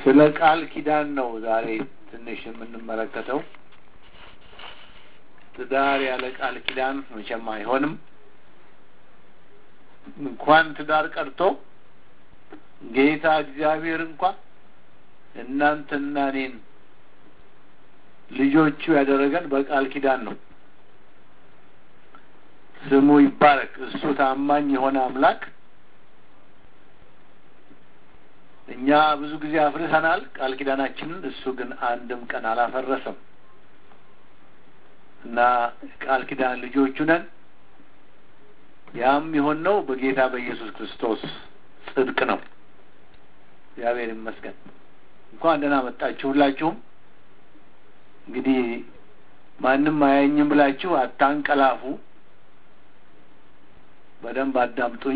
ስለ ቃል ኪዳን ነው ዛሬ ትንሽ የምንመለከተው። ትዳር ያለ ቃል ኪዳን መቼም አይሆንም። እንኳን ትዳር ቀርቶ ጌታ እግዚአብሔር እንኳን እናንተና እኔን ልጆቹ ያደረገን በቃል ኪዳን ነው። ስሙ ይባረክ። እሱ ታማኝ የሆነ አምላክ እኛ ብዙ ጊዜ አፍርሰናል ቃል ኪዳናችንን፣ እሱ ግን አንድም ቀን አላፈረሰም እና ቃል ኪዳን ልጆቹ ነን። ያም የሆነው በጌታ በኢየሱስ ክርስቶስ ጽድቅ ነው። እግዚአብሔር ይመስገን። እንኳን ደህና መጣችሁ ሁላችሁም። እንግዲህ ማንም አያኝም ብላችሁ አታንቀላፉ። በደንብ አዳምጡኝ።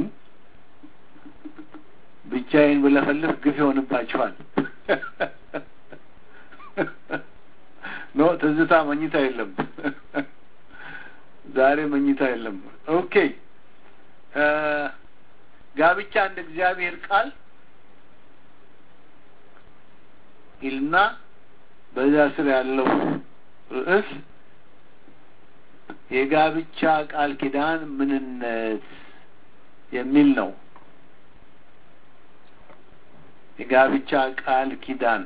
ብቻዬን ብለፈልፍ ግፍ ይሆንባችኋል። ኖ ትዝታ መኝታ የለም። ዛሬ መኝታ የለም። ኦኬ ጋብቻ እንደ እግዚአብሔር ቃል ይልና በዛ ስር ያለው ርዕስ የጋብቻ ቃል ኪዳን ምንነት የሚል ነው። የጋብቻ ቃል ኪዳን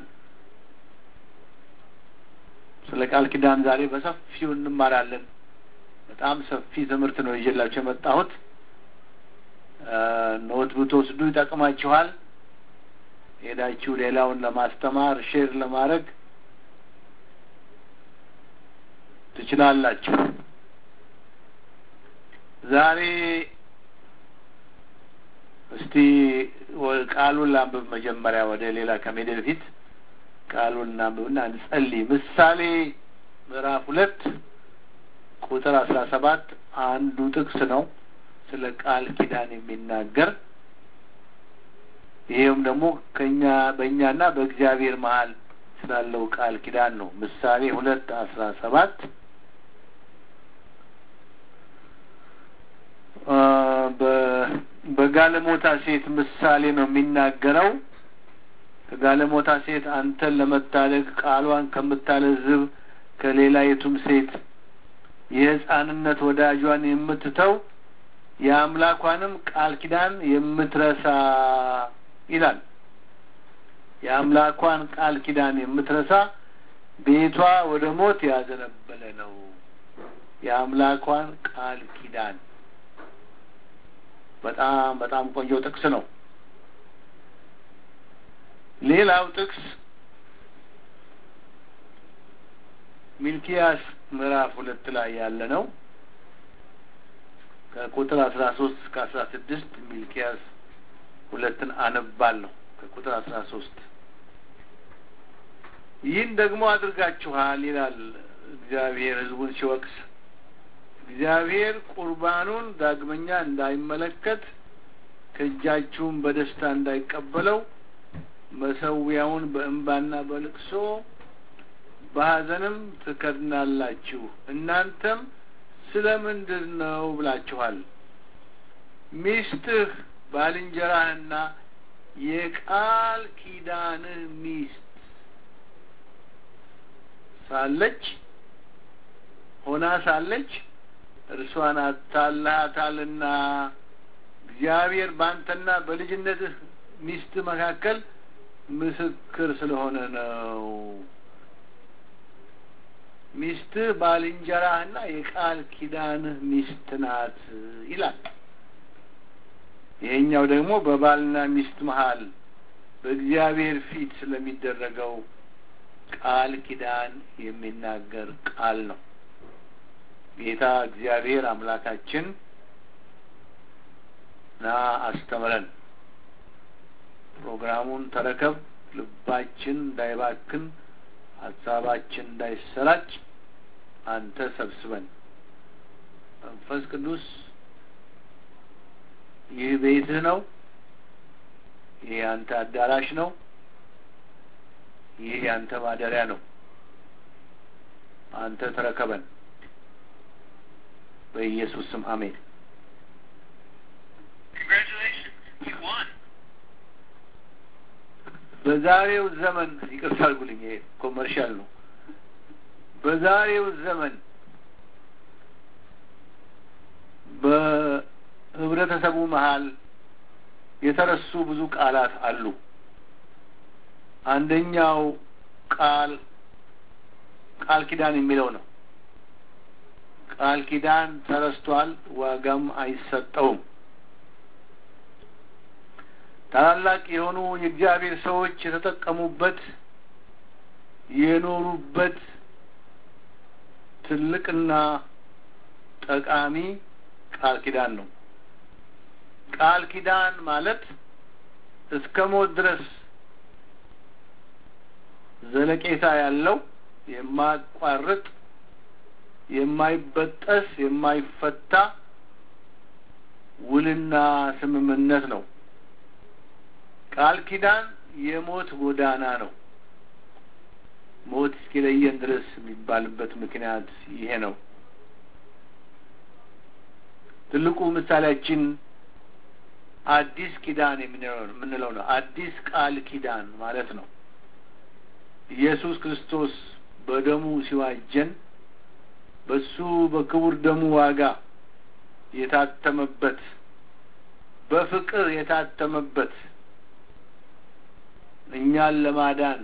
ስለ ቃል ኪዳን ዛሬ በሰፊው እንማራለን። በጣም ሰፊ ትምህርት ነው ይዤላችሁ የመጣሁት። ኖት ብትወስዱ ይጠቅማችኋል። ሄዳችሁ ሌላውን ለማስተማር ሼር ለማድረግ ትችላላችሁ። ዛሬ እስቲ ቃሉን ላንብብ። መጀመሪያ ወደ ሌላ ከመሄድ በፊት ቃሉን እናንብብና እንጸልይ። ምሳሌ ምዕራፍ ሁለት ቁጥር አስራ ሰባት አንዱ ጥቅስ ነው ስለ ቃል ኪዳን የሚናገር ይሄውም ደግሞ ከኛ በእኛና በእግዚአብሔር መሀል ስላለው ቃል ኪዳን ነው። ምሳሌ ሁለት አስራ ሰባት በጋለሞታ ሴት ምሳሌ ነው የሚናገረው። ከጋለሞታ ሴት አንተን ለመታደግ ቃሏን ከምታለዝብ ከሌላይቱም ሴት የሕፃንነት ወዳጇን የምትተው የአምላኳንም ቃል ኪዳን የምትረሳ ይላል። የአምላኳን ቃል ኪዳን የምትረሳ ቤቷ ወደ ሞት ያዘነበለ ነው። የአምላኳን ቃል ኪዳን በጣም በጣም ቆንጆ ጥቅስ ነው። ሌላው ጥቅስ ሚልኪያስ ምዕራፍ ሁለት ላይ ያለ ነው። ከቁጥር አስራ ሶስት እስከ አስራ ስድስት ሚልኪያስ ሁለትን አነባለሁ። ከቁጥር አስራ ሶስት ይህን ደግሞ አድርጋችኋል ይላል እግዚአብሔር ሕዝቡን ሲወቅስ እግዚአብሔር ቁርባኑን ዳግመኛ እንዳይመለከት ከእጃችሁም በደስታ እንዳይቀበለው መሰዊያውን በእንባና በልቅሶ በሐዘንም ትከድናላችሁ። እናንተም ስለ ምንድን ነው ብላችኋል። ሚስትህ ባልንጀራህና የቃል ኪዳንህ ሚስት ሳለች ሆና ሳለች እርሷን አታልሃታልና እግዚአብሔር በአንተና በልጅነትህ ሚስት መካከል ምስክር ስለሆነ ነው። ሚስትህ ባልንጀራህና የቃል ኪዳንህ ሚስት ናት ይላል። ይሄኛው ደግሞ በባልና ሚስት መሀል በእግዚአብሔር ፊት ስለሚደረገው ቃል ኪዳን የሚናገር ቃል ነው። ጌታ እግዚአብሔር አምላካችን ና አስተምረን፣ ፕሮግራሙን ተረከብ፣ ልባችን እንዳይባክን፣ ሀሳባችን እንዳይሰራጭ አንተ ሰብስበን። መንፈስ ቅዱስ ይህ ቤትህ ነው። ይህ ያንተ አዳራሽ ነው። ይህ ያንተ ማደሪያ ነው። አንተ ተረከበን። በኢየሱስ ስም አሜን። በዛሬው ዘመን ይቅርታ አድርጉልኝ፣ ይሄ ኮመርሻል ነው። በዛሬው ዘመን በህብረተሰቡ መሀል የተረሱ ብዙ ቃላት አሉ። አንደኛው ቃል ቃል ኪዳን የሚለው ነው። ቃል ኪዳን ተረስቷል፣ ዋጋም አይሰጠውም። ታላላቅ የሆኑ የእግዚአብሔር ሰዎች የተጠቀሙበት የኖሩበት ትልቅና ጠቃሚ ቃል ኪዳን ነው። ቃል ኪዳን ማለት እስከ ሞት ድረስ ዘለቄታ ያለው የማያቋርጥ የማይበጠስ የማይፈታ ውልና ስምምነት ነው። ቃል ኪዳን የሞት ጎዳና ነው። ሞት እስኪለየን ድረስ የሚባልበት ምክንያት ይሄ ነው። ትልቁ ምሳሌያችን አዲስ ኪዳን የምንለው ነው። አዲስ ቃል ኪዳን ማለት ነው። ኢየሱስ ክርስቶስ በደሙ ሲዋጀን በሱ በክቡር ደሙ ዋጋ የታተመበት በፍቅር የታተመበት እኛን ለማዳን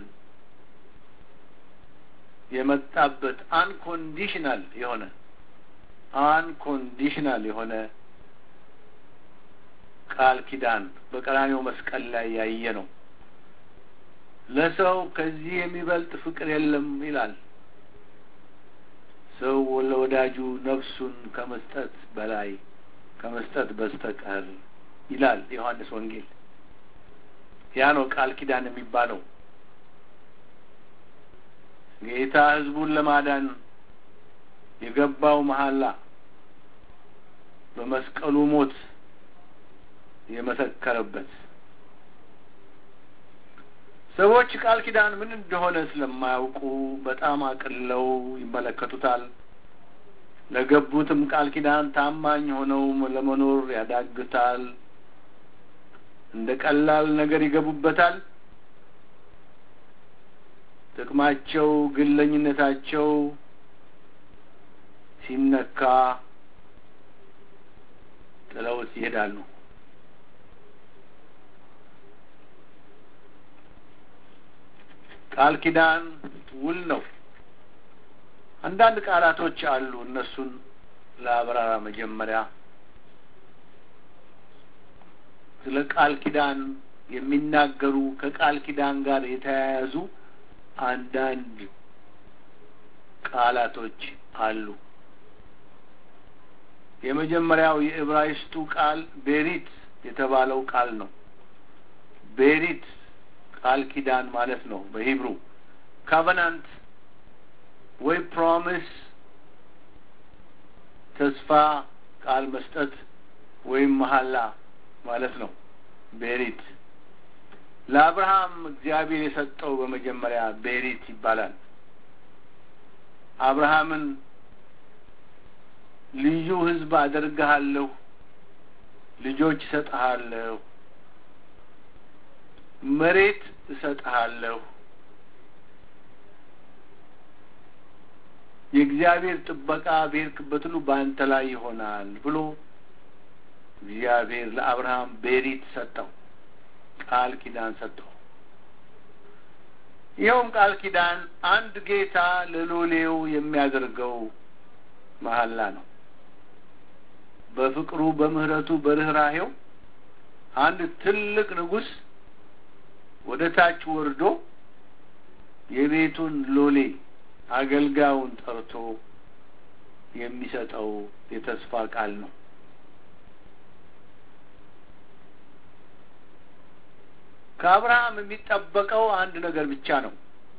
የመጣበት አንኮንዲሽናል የሆነ አንኮንዲሽናል የሆነ ቃል ኪዳን በቀራኔው መስቀል ላይ ያየ ነው። ለሰው ከዚህ የሚበልጥ ፍቅር የለም ይላል። ሰው ለወዳጁ ነፍሱን ከመስጠት በላይ ከመስጠት በስተቀር ይላል ዮሐንስ ወንጌል። ያ ነው ቃል ኪዳን የሚባለው። ጌታ ሕዝቡን ለማዳን የገባው መሐላ በመስቀሉ ሞት የመሰከረበት ሰዎች ቃል ኪዳን ምን እንደሆነ ስለማያውቁ በጣም አቅለው ይመለከቱታል። ለገቡትም ቃል ኪዳን ታማኝ ሆነው ለመኖር ያዳግታል። እንደ ቀላል ነገር ይገቡበታል። ጥቅማቸው፣ ግለኝነታቸው ሲነካ ጥለውት ይሄዳሉ። ቃል ኪዳን ውል ነው። አንዳንድ ቃላቶች አሉ። እነሱን ለአብራራ መጀመሪያ ስለ ቃል ኪዳን የሚናገሩ ከቃል ኪዳን ጋር የተያያዙ አንዳንድ ቃላቶች አሉ። የመጀመሪያው የዕብራይስጡ ቃል ቤሪት የተባለው ቃል ነው። ቤሪት ቃል ኪዳን ማለት ነው። በሂብሩ ካቨናንት ወይ ፕሮሚስ ተስፋ ቃል መስጠት ወይም መሐላ ማለት ነው። ቤሪት ለአብርሃም እግዚአብሔር የሰጠው በመጀመሪያ ቤሪት ይባላል። አብርሃምን ልዩ ሕዝብ አደርግሃለሁ፣ ልጆች እሰጥሃለሁ፣ መሬት እሰጥሃለሁ፣ የእግዚአብሔር ጥበቃ በሄድክበት ሁሉ በአንተ ላይ ይሆናል ብሎ እግዚአብሔር ለአብርሃም ቤሪት ሰጠው፣ ቃል ኪዳን ሰጠው። ይኸውም ቃል ኪዳን አንድ ጌታ ለሎሌው የሚያደርገው መሐላ ነው። በፍቅሩ በምህረቱ በርኅራሄው አንድ ትልቅ ንጉሥ ወደ ታች ወርዶ የቤቱን ሎሌ አገልጋዩን ጠርቶ የሚሰጠው የተስፋ ቃል ነው። ከአብርሃም የሚጠበቀው አንድ ነገር ብቻ ነው።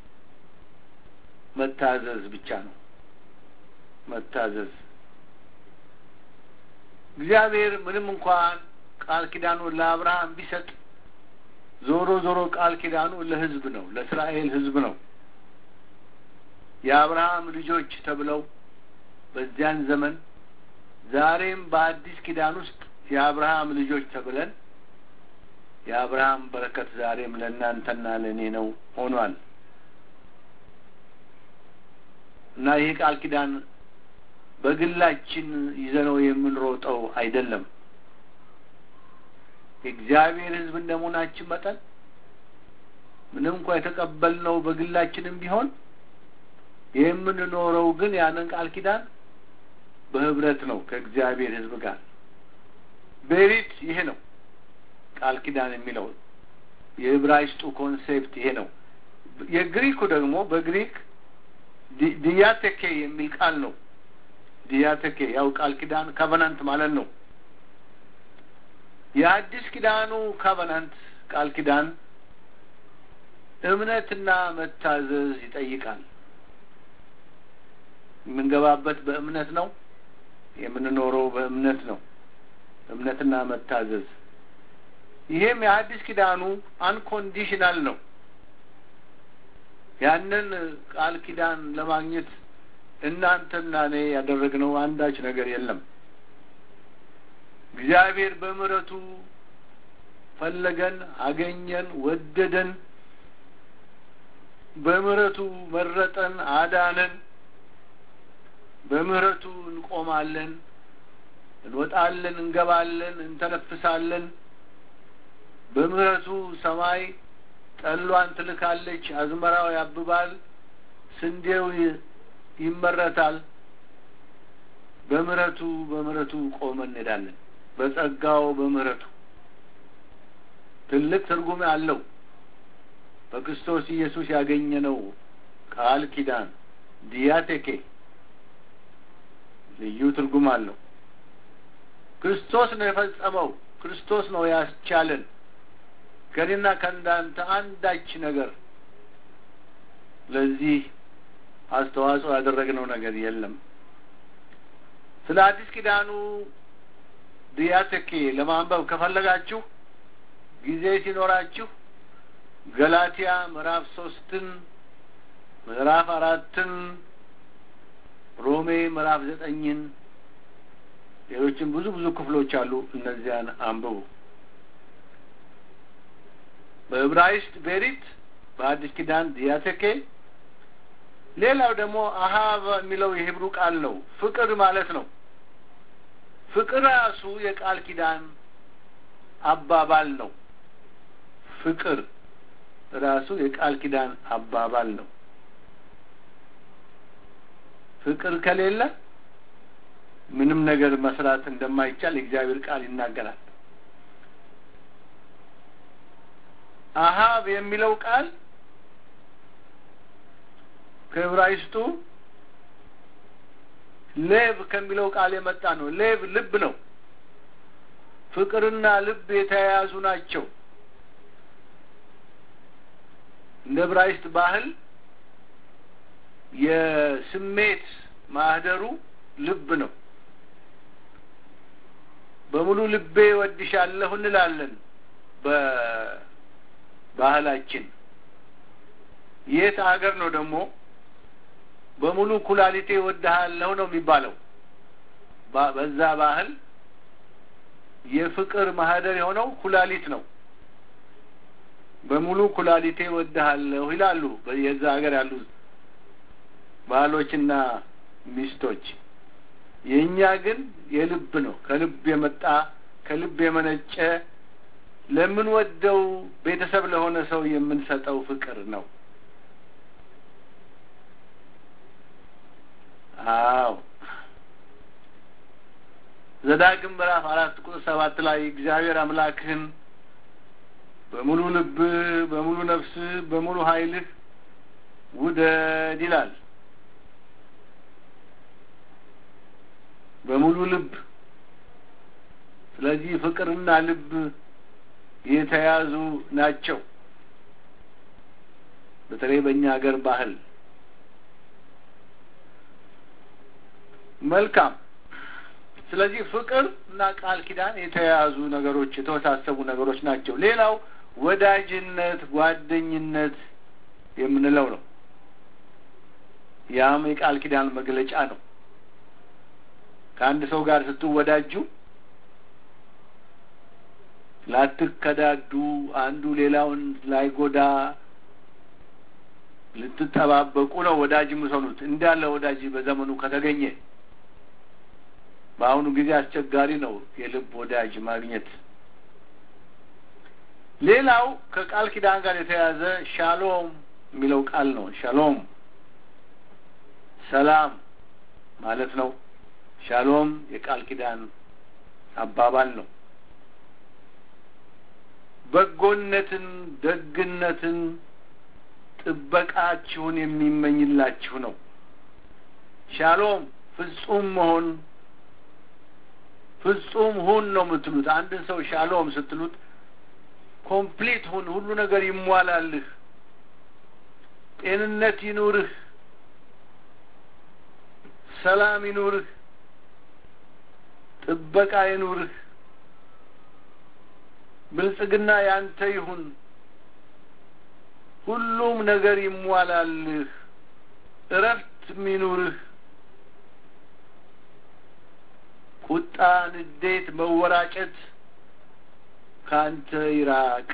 መታዘዝ ብቻ ነው። መታዘዝ እግዚአብሔር ምንም እንኳን ቃል ኪዳኑን ለአብርሃም ቢሰጥ ዞሮ ዞሮ ቃል ኪዳኑ ለሕዝብ ነው፣ ለእስራኤል ሕዝብ ነው። የአብርሃም ልጆች ተብለው በዚያን ዘመን ዛሬም በአዲስ ኪዳን ውስጥ የአብርሃም ልጆች ተብለን የአብርሃም በረከት ዛሬም ለእናንተና ለእኔ ነው ሆኗል እና ይህ ቃል ኪዳን በግላችን ይዘነው የምንሮጠው አይደለም። የእግዚአብሔር ሕዝብ እንደመሆናችን መጠን ምንም እንኳ የተቀበልነው በግላችንም ቢሆን የምንኖረው ግን ያንን ቃል ኪዳን በህብረት ነው ከእግዚአብሔር ሕዝብ ጋር። ቤሪት ይሄ ነው ቃል ኪዳን የሚለው የዕብራይስጡ ኮንሴፕት ይሄ ነው። የግሪኩ ደግሞ በግሪክ ዲያቴኬ የሚል ቃል ነው። ዲያቴኬ ያው ቃል ኪዳን ካቨናንት ማለት ነው። የአዲስ ኪዳኑ ካቨናንት ቃል ኪዳን እምነትና መታዘዝ ይጠይቃል። የምንገባበት በእምነት ነው። የምንኖረው በእምነት ነው። እምነትና መታዘዝ ይሄም የአዲስ ኪዳኑ አንኮንዲሽናል ነው። ያንን ቃል ኪዳን ለማግኘት እናንተና እኔ ያደረግነው አንዳች ነገር የለም። እግዚአብሔር በምሕረቱ ፈለገን፣ አገኘን፣ ወደደን። በምሕረቱ መረጠን፣ አዳነን። በምሕረቱ እንቆማለን፣ እንወጣለን፣ እንገባለን፣ እንተነፍሳለን። በምሕረቱ ሰማይ ጠሏን ትልካለች፣ አዝመራው ያብባል፣ ስንዴው ይመረታል። በምሕረቱ በምሕረቱ ቆመን እንሄዳለን። በጸጋው በምሕረቱ ትልቅ ትርጉም አለው። በክርስቶስ ኢየሱስ ያገኘነው ቃል ኪዳን ዲያቴኬ ልዩ ትርጉም አለው። ክርስቶስ ነው የፈጸመው። ክርስቶስ ነው ያስቻለን። ከኔና ከእንዳንተ አንዳች ነገር ለዚህ አስተዋጽኦ ያደረግነው ነገር የለም። ስለ አዲስ ኪዳኑ ዲያቴኬ ለማንበብ ከፈለጋችሁ ጊዜ ሲኖራችሁ ገላትያ ምዕራፍ ሶስትን ምዕራፍ አራትን ሮሜ ምዕራፍ ዘጠኝን ሌሎችም ብዙ ብዙ ክፍሎች አሉ። እነዚያን አንብቡ። በዕብራይስጥ ቤሪት፣ በአዲስ ኪዳን ዲያቴኬ። ሌላው ደግሞ አሃብ የሚለው የሂብሩ ቃል ነው። ፍቅር ማለት ነው። ፍቅር ራሱ የቃል ኪዳን አባባል ነው። ፍቅር ራሱ የቃል ኪዳን አባባል ነው። ፍቅር ከሌለ ምንም ነገር መስራት እንደማይቻል የእግዚአብሔር ቃል ይናገራል። አሃብ የሚለው ቃል ከዕብራይስጡ ሌብ ከሚለው ቃል የመጣ ነው። ሌብ ልብ ነው። ፍቅርና ልብ የተያያዙ ናቸው። እንደ ዕብራይስጥ ባህል የስሜት ማህደሩ ልብ ነው። በሙሉ ልቤ ወድሻለሁ እንላለን በባህላችን። የት ሀገር ነው ደግሞ በሙሉ ኩላሊቴ ወድሃለሁ ነው የሚባለው? በዛ ባህል የፍቅር ማህደር የሆነው ኩላሊት ነው። በሙሉ ኩላሊቴ ወድሃለሁ ይላሉ የዛ ሀገር ያሉ ባሎችና ሚስቶች። የእኛ ግን የልብ ነው። ከልብ የመጣ ከልብ የመነጨ ለምንወደው ቤተሰብ ለሆነ ሰው የምንሰጠው ፍቅር ነው። አዎ ዘዳግም ምዕራፍ አራት ቁጥር ሰባት ላይ እግዚአብሔር አምላክህን በሙሉ ልብህ፣ በሙሉ ነፍስህ፣ በሙሉ ኃይልህ ውደድ ይላል። በሙሉ ልብ። ስለዚህ ፍቅርና ልብ የተያዙ ናቸው። በተለይ በእኛ ሀገር ባህል መልካም። ስለዚህ ፍቅር እና ቃል ኪዳን የተያያዙ ነገሮች፣ የተወሳሰቡ ነገሮች ናቸው። ሌላው ወዳጅነት፣ ጓደኝነት የምንለው ነው። ያም የቃል ኪዳን መግለጫ ነው። ከአንድ ሰው ጋር ስትወዳጁ ላትከዳዱ፣ አንዱ ሌላውን ላይጎዳ ልትጠባበቁ ነው ወዳጅ የምትሆኑት። እንዳለ ወዳጅ በዘመኑ ከተገኘ በአሁኑ ጊዜ አስቸጋሪ ነው የልብ ወዳጅ ማግኘት። ሌላው ከቃል ኪዳን ጋር የተያያዘ ሻሎም የሚለው ቃል ነው። ሻሎም ሰላም ማለት ነው። ሻሎም የቃል ኪዳን አባባል ነው። በጎነትን፣ ደግነትን፣ ጥበቃችሁን የሚመኝላችሁ ነው። ሻሎም ፍጹም መሆን ፍጹም ሁን ነው የምትሉት። አንድን ሰው ሻሎም ስትሉት ኮምፕሊት ሁን፣ ሁሉ ነገር ይሟላልህ፣ ጤንነት ይኑርህ፣ ሰላም ይኑርህ፣ ጥበቃ ይኑርህ፣ ብልጽግና ያንተ ይሁን፣ ሁሉም ነገር ይሟላልህ፣ እረፍት ይኑርህ፣ ቁጣ፣ ንዴት፣ መወራጨት ከአንተ ይራቅ።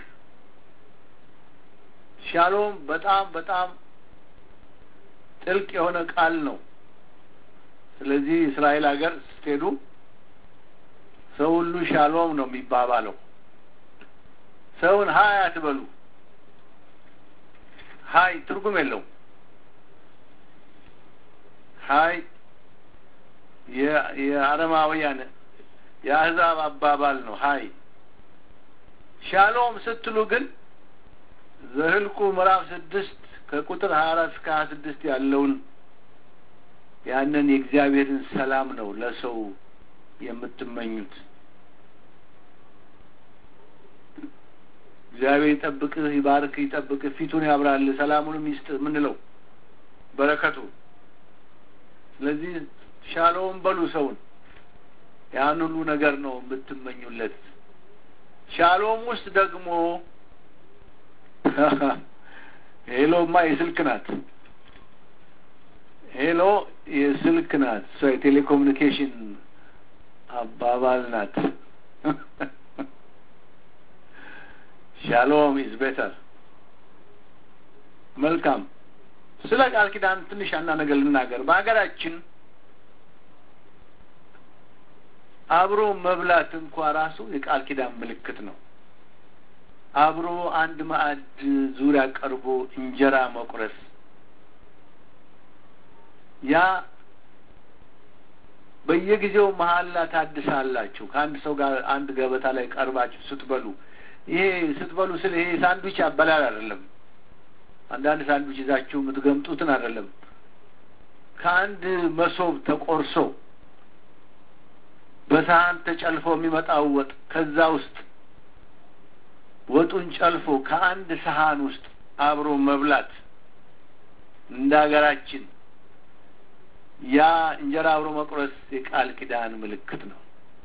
ሻሎም በጣም በጣም ጥልቅ የሆነ ቃል ነው። ስለዚህ እስራኤል ሀገር ስትሄዱ ሰው ሁሉ ሻሎም ነው የሚባባለው። ሰውን ሀይ አትበሉ። ሀይ ትርጉም የለውም። ሀይ የአረማውያን የአህዛብ አባባል ነው። ሀይ ሻሎም ስትሉ ግን ዘህልቁ ምዕራፍ ስድስት ከቁጥር ሀያ አራት እስከ ሀያ ስድስት ያለውን ያንን የእግዚአብሔርን ሰላም ነው ለሰው የምትመኙት። እግዚአብሔር ይጠብቅህ፣ ይባርክ፣ ይጠብቅህ፣ ፊቱን ያብራል፣ ሰላሙንም ይስጥ የምንለው በረከቱ። ስለዚህ ሻሎም በሉ ሰውን ያን ሁሉ ነገር ነው የምትመኙለት። ሻሎም ውስጥ ደግሞ ሄሎማ የስልክ ናት። ሄሎ የስልክ ናት። እሷ የቴሌኮሙኒኬሽን አባባል ናት። ሻሎም ኢዝ ቤተር። መልካም። ስለ ቃል ኪዳን ትንሽ አና ነገር ልናገር። በሀገራችን አብሮ መብላት እንኳ ራሱ የቃል ኪዳን ምልክት ነው። አብሮ አንድ ማዕድ ዙሪያ ቀርቦ እንጀራ መቁረስ ያ በየጊዜው መሀላ ታድሳላችሁ። ከአንድ ሰው ጋር አንድ ገበታ ላይ ቀርባችሁ ስትበሉ ይሄ ስትበሉ ስለ ይሄ ሳንዱች አበላል አይደለም። አንዳንድ ሳንዱች ይዛችሁ የምትገምጡትን አይደለም። ከአንድ መሶብ ተቆርሶ በሳህን ተጨልፎ የሚመጣው ወጥ ከዛ ውስጥ ወጡን ጨልፎ ከአንድ ሰሃን ውስጥ አብሮ መብላት እንደ ሀገራችን ያ እንጀራ አብሮ መቁረስ የቃል ኪዳን ምልክት ነው።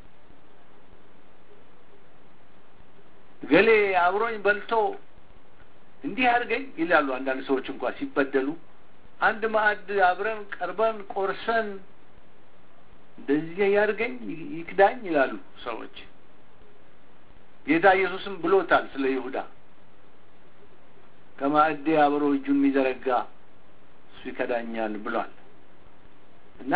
ገሌ አብሮኝ በልቶ እንዲህ አድርገኝ ይላሉ አንዳንድ ሰዎች እንኳ ሲበደሉ። አንድ ማዕድ አብረን ቀርበን ቆርሰን እንደዚህ ያድርገኝ ይክዳኝ ይላሉ ሰዎች። ጌታ ኢየሱስም ብሎታል ስለ ይሁዳ ከማዕዴ አብሮ እጁን የሚዘረጋ እሱ ይከዳኛል ብሏል። እና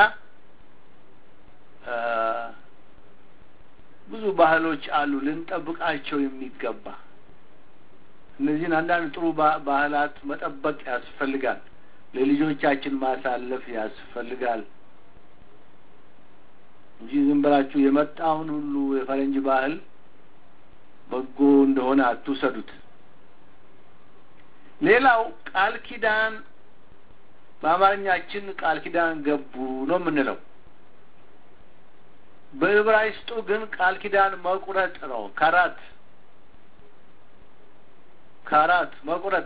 ብዙ ባህሎች አሉ ልንጠብቃቸው የሚገባ እነዚህን አንዳንድ ጥሩ ባህላት መጠበቅ ያስፈልጋል። ለልጆቻችን ማሳለፍ ያስፈልጋል እንጂ ዝም ብላችሁ የመጣውን ሁሉ የፈረንጅ ባህል በጎ እንደሆነ አትውሰዱት። ሌላው ቃል ኪዳን በአማርኛችን ቃል ኪዳን ገቡ ነው የምንለው። በዕብራይስጡ ግን ቃል ኪዳን መቁረጥ ነው። ካራት ካራት መቁረጥ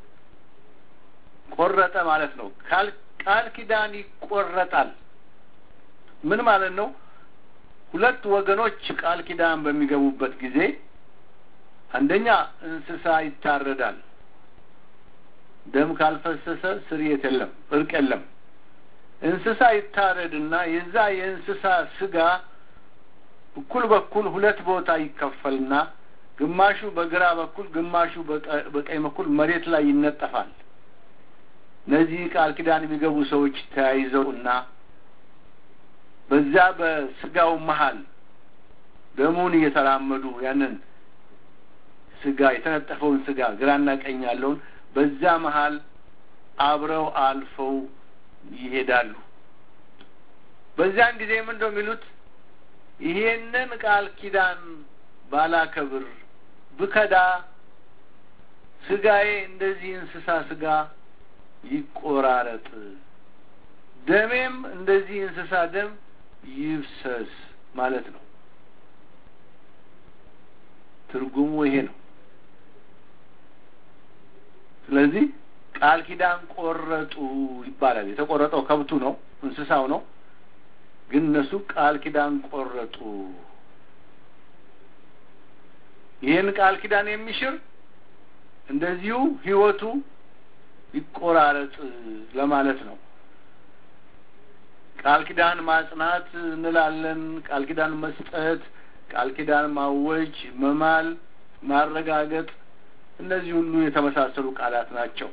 ቆረጠ ማለት ነው። ቃል ኪዳን ይቆረጣል። ምን ማለት ነው? ሁለት ወገኖች ቃል ኪዳን በሚገቡበት ጊዜ አንደኛ እንስሳ ይታረዳል። ደም ካልፈሰሰ ስርየት የለም፣ እርቅ የለም። እንስሳ ይታረድና የዛ የእንስሳ ስጋ እኩል በኩል ሁለት ቦታ ይከፈልና ግማሹ በግራ በኩል ግማሹ በቀኝ በኩል መሬት ላይ ይነጠፋል። እነዚህ ቃል ኪዳን የሚገቡ ሰዎች ተያይዘው እና በዛ በስጋው መሀል ደሙን እየተራመዱ ያንን ስጋ የተነጠፈውን ስጋ ግራና ቀኝ ያለውን በዛ መሀል አብረው አልፈው ይሄዳሉ። በዚያን ጊዜ ምን እንደው የሚሉት ይሄንን ቃል ኪዳን ባላከብር ብከዳ ስጋዬ እንደዚህ እንስሳ ስጋ ይቆራረጥ፣ ደሜም እንደዚህ እንስሳ ደም ይፍሰስ ማለት ነው። ትርጉሙ ይሄ ነው። ስለዚህ ቃል ኪዳን ቆረጡ ይባላል። የተቆረጠው ከብቱ ነው፣ እንስሳው ነው። ግን እነሱ ቃል ኪዳን ቆረጡ። ይህን ቃል ኪዳን የሚሽር እንደዚሁ ሕይወቱ ይቆራረጥ ለማለት ነው። ቃል ኪዳን ማጽናት እንላለን። ቃል ኪዳን መስጠት፣ ቃል ኪዳን ማወጅ፣ መማል፣ ማረጋገጥ እነዚህ ሁሉ የተመሳሰሉ ቃላት ናቸው።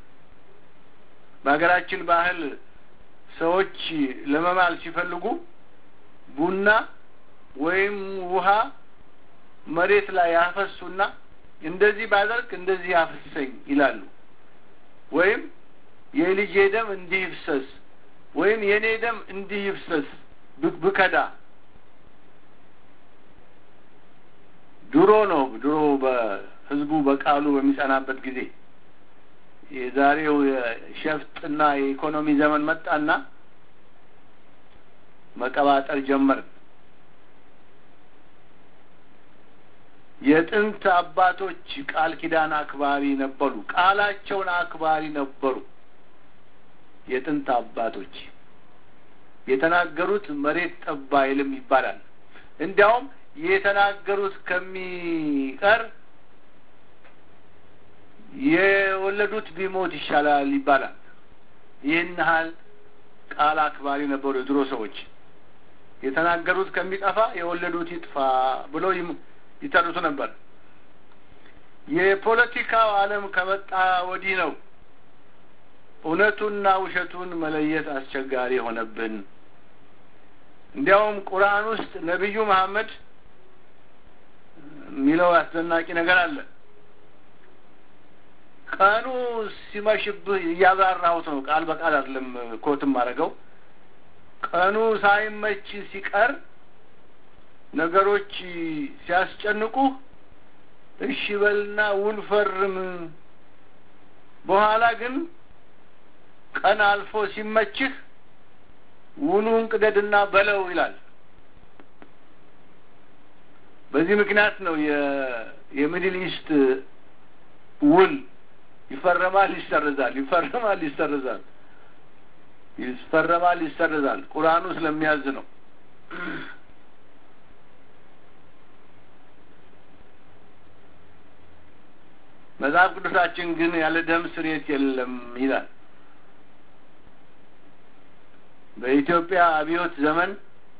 በሀገራችን ባህል ሰዎች ለመማል ሲፈልጉ ቡና ወይም ውሃ መሬት ላይ ያፈሱና እንደዚህ ባደርግ እንደዚህ ያፍሰኝ ይላሉ። ወይም የልጄ ደም እንዲህ ይፍሰስ ወይም የእኔ ደም እንዲህ ይፍሰስ ብከዳ ድሮ ነው። ድሮ በህዝቡ በቃሉ በሚጸናበት ጊዜ የዛሬው የሸፍጥና የኢኮኖሚ ዘመን መጣና መቀባጠር ጀመርን። የጥንት አባቶች ቃል ኪዳን አክባሪ ነበሩ። ቃላቸውን አክባሪ ነበሩ። የጥንት አባቶች የተናገሩት መሬት ጠብ አይልም ይባላል። እንዲያውም የተናገሩት ከሚቀር የወለዱት ቢሞት ይሻላል ይባላል። ይህን ያህል ቃል አክባሪ ነበሩ የድሮ ሰዎች። የተናገሩት ከሚጠፋ የወለዱት ይጥፋ ብለው ይተርቱ ነበር። የፖለቲካው ዓለም ከመጣ ወዲህ ነው እውነቱንና ውሸቱን መለየት አስቸጋሪ የሆነብን። እንዲያውም ቁርአን ውስጥ ነቢዩ መሐመድ የሚለው አስደናቂ ነገር አለ። ቀኑ ሲመሽብህ እያብራራሁት ነው፣ ቃል በቃል አይደለም ኮትም አድርገው። ቀኑ ሳይመች ሲቀር ነገሮች ሲያስጨንቁህ እሺ በልና ውል ፈርም፣ በኋላ ግን ቀን አልፎ ሲመችህ ውሉን ቅደድና በለው ይላል። በዚህ ምክንያት ነው የሚድል ኢስት ውል ይፈረማል፣ ይሰረዛል፣ ይፈረማል፣ ይሰረዛል፣ ይፈረማል፣ ይሰረዛል። ቁርአኑ ስለሚያዝ ነው። መጽሐፍ ቅዱሳችን ግን ያለ ደም ስርየት የለም ይላል። በኢትዮጵያ አብዮት ዘመን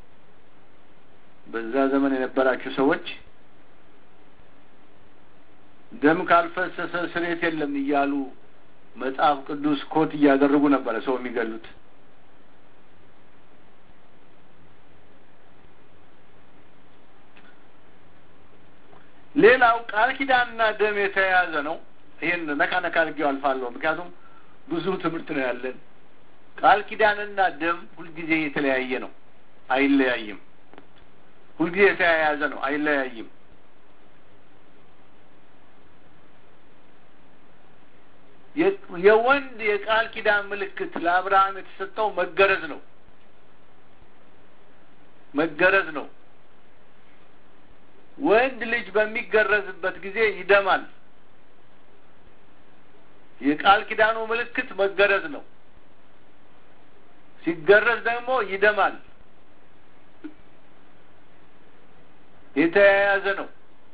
በዛ ዘመን የነበራችሁ ሰዎች ደም ካልፈሰሰ ስርየት የለም እያሉ መጽሐፍ ቅዱስ ኮት እያደረጉ ነበረ ሰው የሚገሉት። ሌላው ቃል ኪዳንና ደም የተያያዘ ነው። ይህን ነካ ነካ አድርጌው አልፋለሁ፣ ምክንያቱም ብዙ ትምህርት ነው ያለን። ቃል ኪዳንና ደም ሁልጊዜ የተለያየ ነው፣ አይለያይም። ሁልጊዜ የተያያዘ ነው፣ አይለያይም። የወንድ የቃል ኪዳን ምልክት ለአብርሃም የተሰጠው መገረዝ ነው። መገረዝ ነው። ወንድ ልጅ በሚገረዝበት ጊዜ ይደማል። የቃል ኪዳኑ ምልክት መገረዝ ነው። ሲገረዝ ደግሞ ይደማል። የተያያዘ ነው።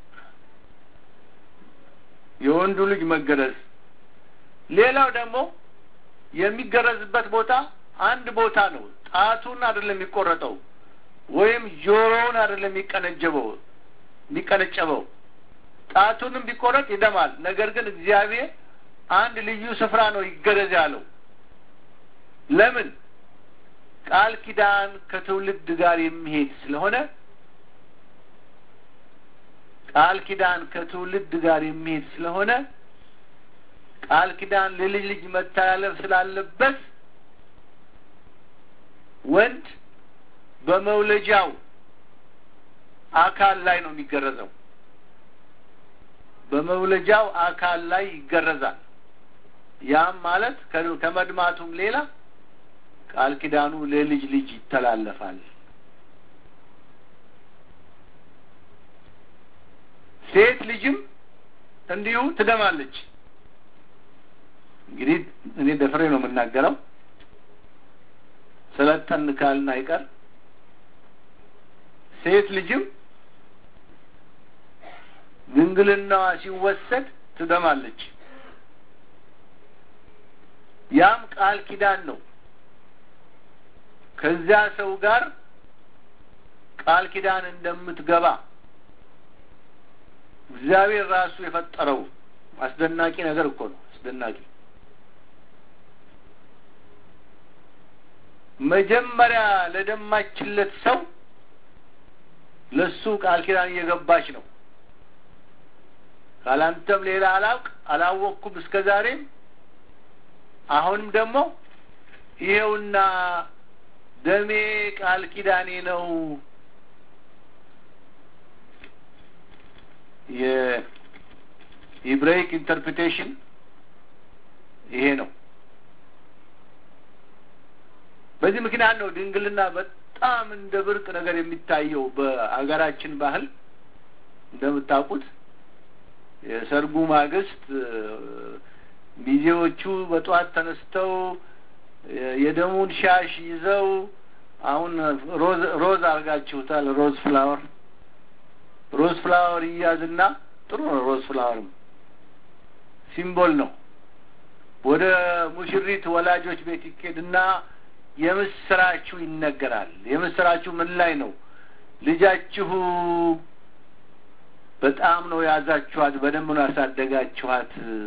የወንዱ ልጅ መገረዝ። ሌላው ደግሞ የሚገረዝበት ቦታ አንድ ቦታ ነው። ጣቱን አይደለም የሚቆረጠው ወይም ጆሮውን አይደለም የሚቀነጀበው የሚቀነጨበው ጣቱንም ቢቆረጥ ይደማል። ነገር ግን እግዚአብሔር አንድ ልዩ ስፍራ ነው ይገረዝ ያለው። ለምን? ቃል ኪዳን ከትውልድ ጋር የሚሄድ ስለሆነ ቃል ኪዳን ከትውልድ ጋር የሚሄድ ስለሆነ ቃል ኪዳን ለልጅ ልጅ መተላለፍ ስላለበት ወንድ በመውለጃው አካል ላይ ነው የሚገረዘው። በመውለጃው አካል ላይ ይገረዛል። ያም ማለት ከመድማቱም ሌላ ቃል ኪዳኑ ለልጅ ልጅ ይተላለፋል። ሴት ልጅም እንዲሁ ትደማለች። እንግዲህ እኔ ደፍሬ ነው የምናገረው። ሰለጠን ካልን አይቀር ሴት ልጅም ድንግልናዋ ሲወሰድ ትደማለች። ያም ቃል ኪዳን ነው። ከዚያ ሰው ጋር ቃል ኪዳን እንደምትገባ እግዚአብሔር ራሱ የፈጠረው አስደናቂ ነገር እኮ ነው። አስደናቂ መጀመሪያ ለደማችለት ሰው ለሱ ቃል ኪዳን እየገባች ነው። ካላንተም ሌላ አላውቅ አላወቅኩም እስከ ዛሬም አሁንም ደግሞ ይሄውና ደሜ ቃል ኪዳኔ ነው። የኢብራይክ ኢንተርፕሬቴሽን ይሄ ነው። በዚህ ምክንያት ነው ድንግልና በጣም እንደ ብርቅ ነገር የሚታየው በአገራችን ባህል እንደምታውቁት የሰርጉ ማግስት ሚዜዎቹ በጠዋት ተነስተው የደሙን ሻሽ ይዘው አሁን ሮዝ ሮዝ አድርጋችሁታል። ሮዝ ፍላወር ሮዝ ፍላወር ይያዝና ጥሩ ነው። ሮዝ ፍላወርም ሲምቦል ነው። ወደ ሙሽሪት ወላጆች ቤት ይኬድና የምስራችሁ ይነገራል። የምስራችሁ ምን ላይ ነው? ልጃችሁ በጣም ነው ያዛችኋት፣ በደንብ ነው ያሳደጋችኋት፣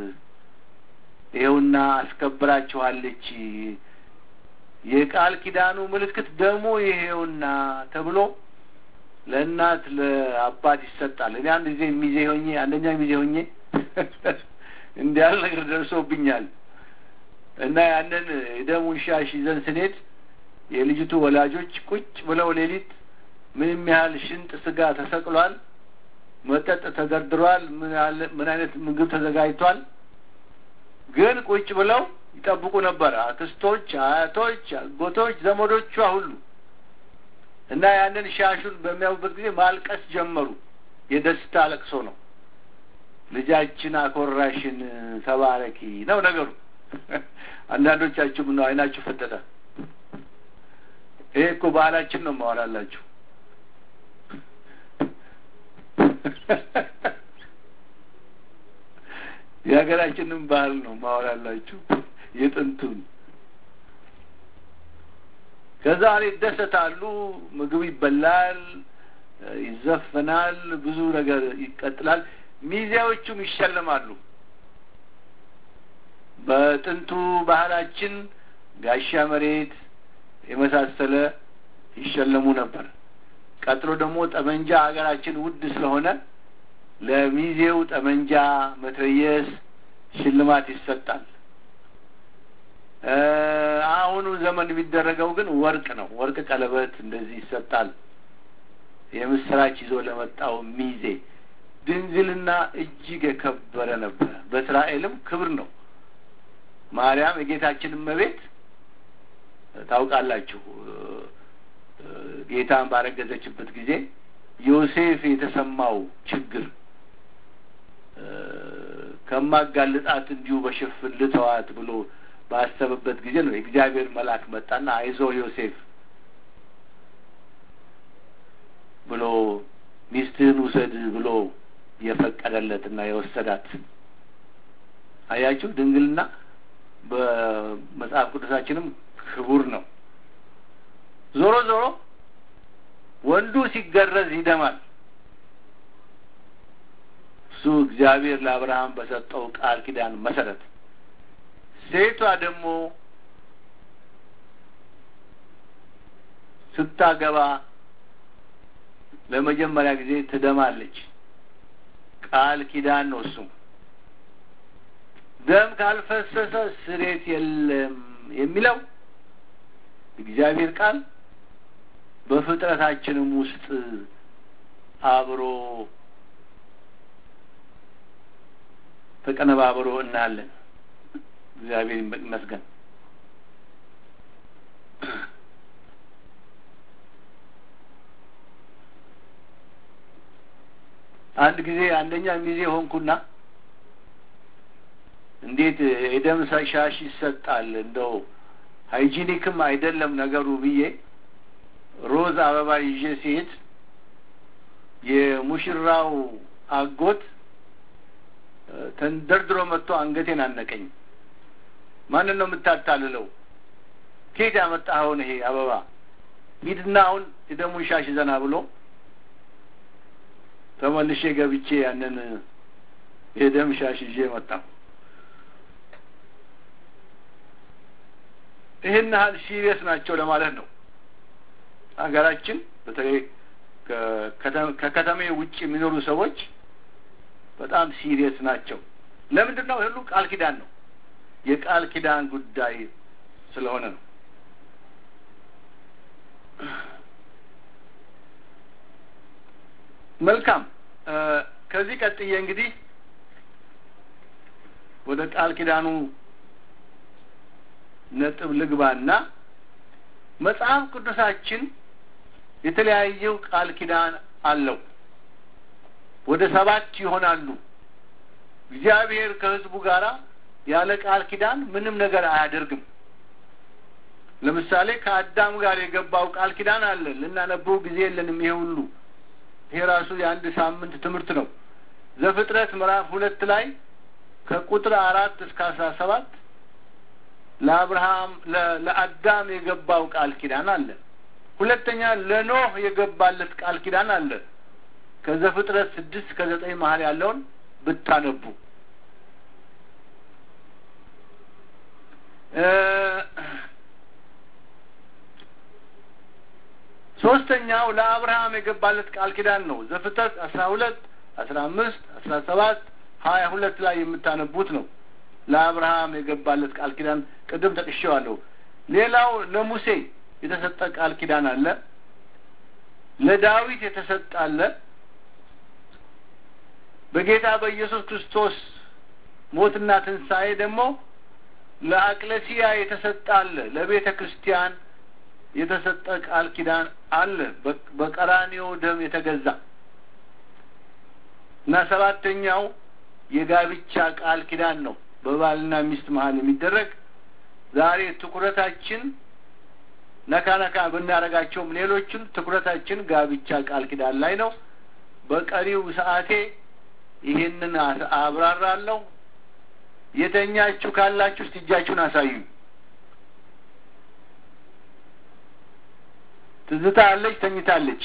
ይኸውና አስከብራችኋለች። የቃል ኪዳኑ ምልክት ደግሞ ይሄውና ተብሎ ለእናት ለአባት ይሰጣል። እኔ አንድ ጊዜ ሚዜ ሆኜ አንደኛ ሚዜ ሆኜ እንዲህ ያለ ነገር ደርሶብኛል እና ያንን የደሙን ሻሽ ይዘን ስንሄድ የልጅቱ ወላጆች ቁጭ ብለው ሌሊት ምንም ያህል ሽንጥ ስጋ ተሰቅሏል፣ መጠጥ ተደርድሯል፣ ምን አይነት ምግብ ተዘጋጅቷል። ግን ቁጭ ብለው ይጠብቁ ነበር። አክስቶች፣ አያቶች፣ አጎቶች፣ ዘመዶቿ ሁሉ እና ያንን ሻሹን በሚያዩበት ጊዜ ማልቀስ ጀመሩ። የደስታ ለቅሶ ነው። ልጃችን አኮራሽን፣ ተባረኪ ነው ነገሩ። አንዳንዶቻችሁም ነው አይናችሁ ፈጠጠ። ይሄ እኮ ባህላችን ነው ማወራላችሁ። የሀገራችንም ባህል ነው ማወራላችሁ የጥንቱን። ከዛ ላይ ይደሰታሉ፣ ምግብ ይበላል፣ ይዘፈናል፣ ብዙ ነገር ይቀጥላል። ሚዜዎቹም ይሸለማሉ። በጥንቱ ባህላችን ጋሻ መሬት የመሳሰለ ይሸለሙ ነበር። ቀጥሎ ደግሞ ጠመንጃ ሀገራችን ውድ ስለሆነ ለሚዜው ጠመንጃ፣ መትረየስ ሽልማት ይሰጣል። አሁኑ ዘመን የሚደረገው ግን ወርቅ ነው። ወርቅ ቀለበት እንደዚህ ይሰጣል። የምስራች ይዞ ለመጣው ሚዜ ድንግልና እጅግ የከበረ ነበረ። በእስራኤልም ክብር ነው። ማርያም የጌታችን እመቤት ታውቃላችሁ። ጌታን ባረገዘችበት ጊዜ ዮሴፍ የተሰማው ችግር ከማጋልጣት እንዲሁ በሽፍን ልተዋት ብሎ ባሰበበት ጊዜ ነው የእግዚአብሔር መልአክ መጣና አይዞ ዮሴፍ ብሎ ሚስትህን ውሰድ ብሎ የፈቀደለትና የወሰዳት። አያችሁ ድንግልና በመጽሐፍ ቅዱሳችንም ክቡር ነው። ዞሮ ዞሮ ወንዱ ሲገረዝ ይደማል። እሱ እግዚአብሔር ለአብርሃም በሰጠው ቃል ኪዳን መሰረት ሴቷ ደግሞ ስታገባ ለመጀመሪያ ጊዜ ትደማለች። ቃል ኪዳን ነው እሱም። ደም ካልፈሰሰ ስሬት የለም የሚለው እግዚአብሔር ቃል በፍጥረታችንም ውስጥ አብሮ ተቀነባብሮ እናያለን። እግዚአብሔር ይመስገን። አንድ ጊዜ አንደኛ ሚዜ ሆንኩና እንዴት የደም ሻሽ ይሰጣል እንደው ሃይጂኒክም አይደለም ነገሩ ብዬ ሮዝ አበባ ይዤ ሲሄድ የሙሽራው አጎት ተንደርድሮ መጥቶ አንገቴን አነቀኝ። ማንን ነው የምታታልለው? ከየት ያመጣኸውን ይሄ አበባ? ሂድና አሁን የደሙን ሻሽ ዘና ብሎ ተመልሼ ገብቼ ያንን የደም ሻሽ ይዤ መጣሁ። ይህን ያህል ሲሪየስ ናቸው ለማለት ነው። ሀገራችን በተለይ ከከተሜ ውጭ የሚኖሩ ሰዎች በጣም ሲሪየስ ናቸው። ለምንድን ነው? ሁሉ ቃል ኪዳን ነው። የቃል ኪዳን ጉዳይ ስለሆነ ነው። መልካም። ከዚህ ቀጥዬ እንግዲህ ወደ ቃል ኪዳኑ ነጥብ ልግባና መጽሐፍ ቅዱሳችን የተለያየው ቃል ኪዳን አለው። ወደ ሰባት ይሆናሉ። እግዚአብሔር ከሕዝቡ ጋር ያለ ቃል ኪዳን ምንም ነገር አያደርግም። ለምሳሌ ከአዳም ጋር የገባው ቃል ኪዳን አለ። ልናነበው ጊዜ የለንም። ይሄ ሁሉ ይሄ ራሱ የአንድ ሳምንት ትምህርት ነው። ዘፍጥረት ምዕራፍ ሁለት ላይ ከቁጥር አራት እስከ አስራ ሰባት ለአብርሃም ለአዳም የገባው ቃል ኪዳን አለ። ሁለተኛ ለኖህ የገባለት ቃል ኪዳን አለ። ከዘፍጥረት ስድስት ከዘጠኝ መሀል ያለውን ብታነቡ ሶስተኛው ለአብርሃም የገባለት ቃል ኪዳን ነው። ዘፍጥረት አስራ ሁለት አስራ አምስት አስራ ሰባት ሀያ ሁለት ላይ የምታነቡት ነው። ለአብርሃም የገባለት ቃል ኪዳን ቅድም ጠቅሼዋለሁ። ሌላው ለሙሴ የተሰጠ ቃል ኪዳን አለ። ለዳዊት የተሰጠ አለ። በጌታ በኢየሱስ ክርስቶስ ሞትና ትንሣኤ ደግሞ ለአቅለሲያ የተሰጠ አለ። ለቤተ ክርስቲያን የተሰጠ ቃል ኪዳን አለ። በቀራኒዮ ደም የተገዛ እና ሰባተኛው የጋብቻ ቃል ኪዳን ነው። በባልና ሚስት መሀል የሚደረግ ዛሬ ትኩረታችን ነካ ነካ ብናደርጋቸውም ሌሎችም ትኩረታችን ጋብቻ ቃል ኪዳን ላይ ነው። በቀሪው ሰዓቴ ይህንን አብራራለሁ። የተኛችሁ ካላችሁ እስቲ እጃችሁን አሳዩ። ትዝታ አለች፣ ተኝታለች።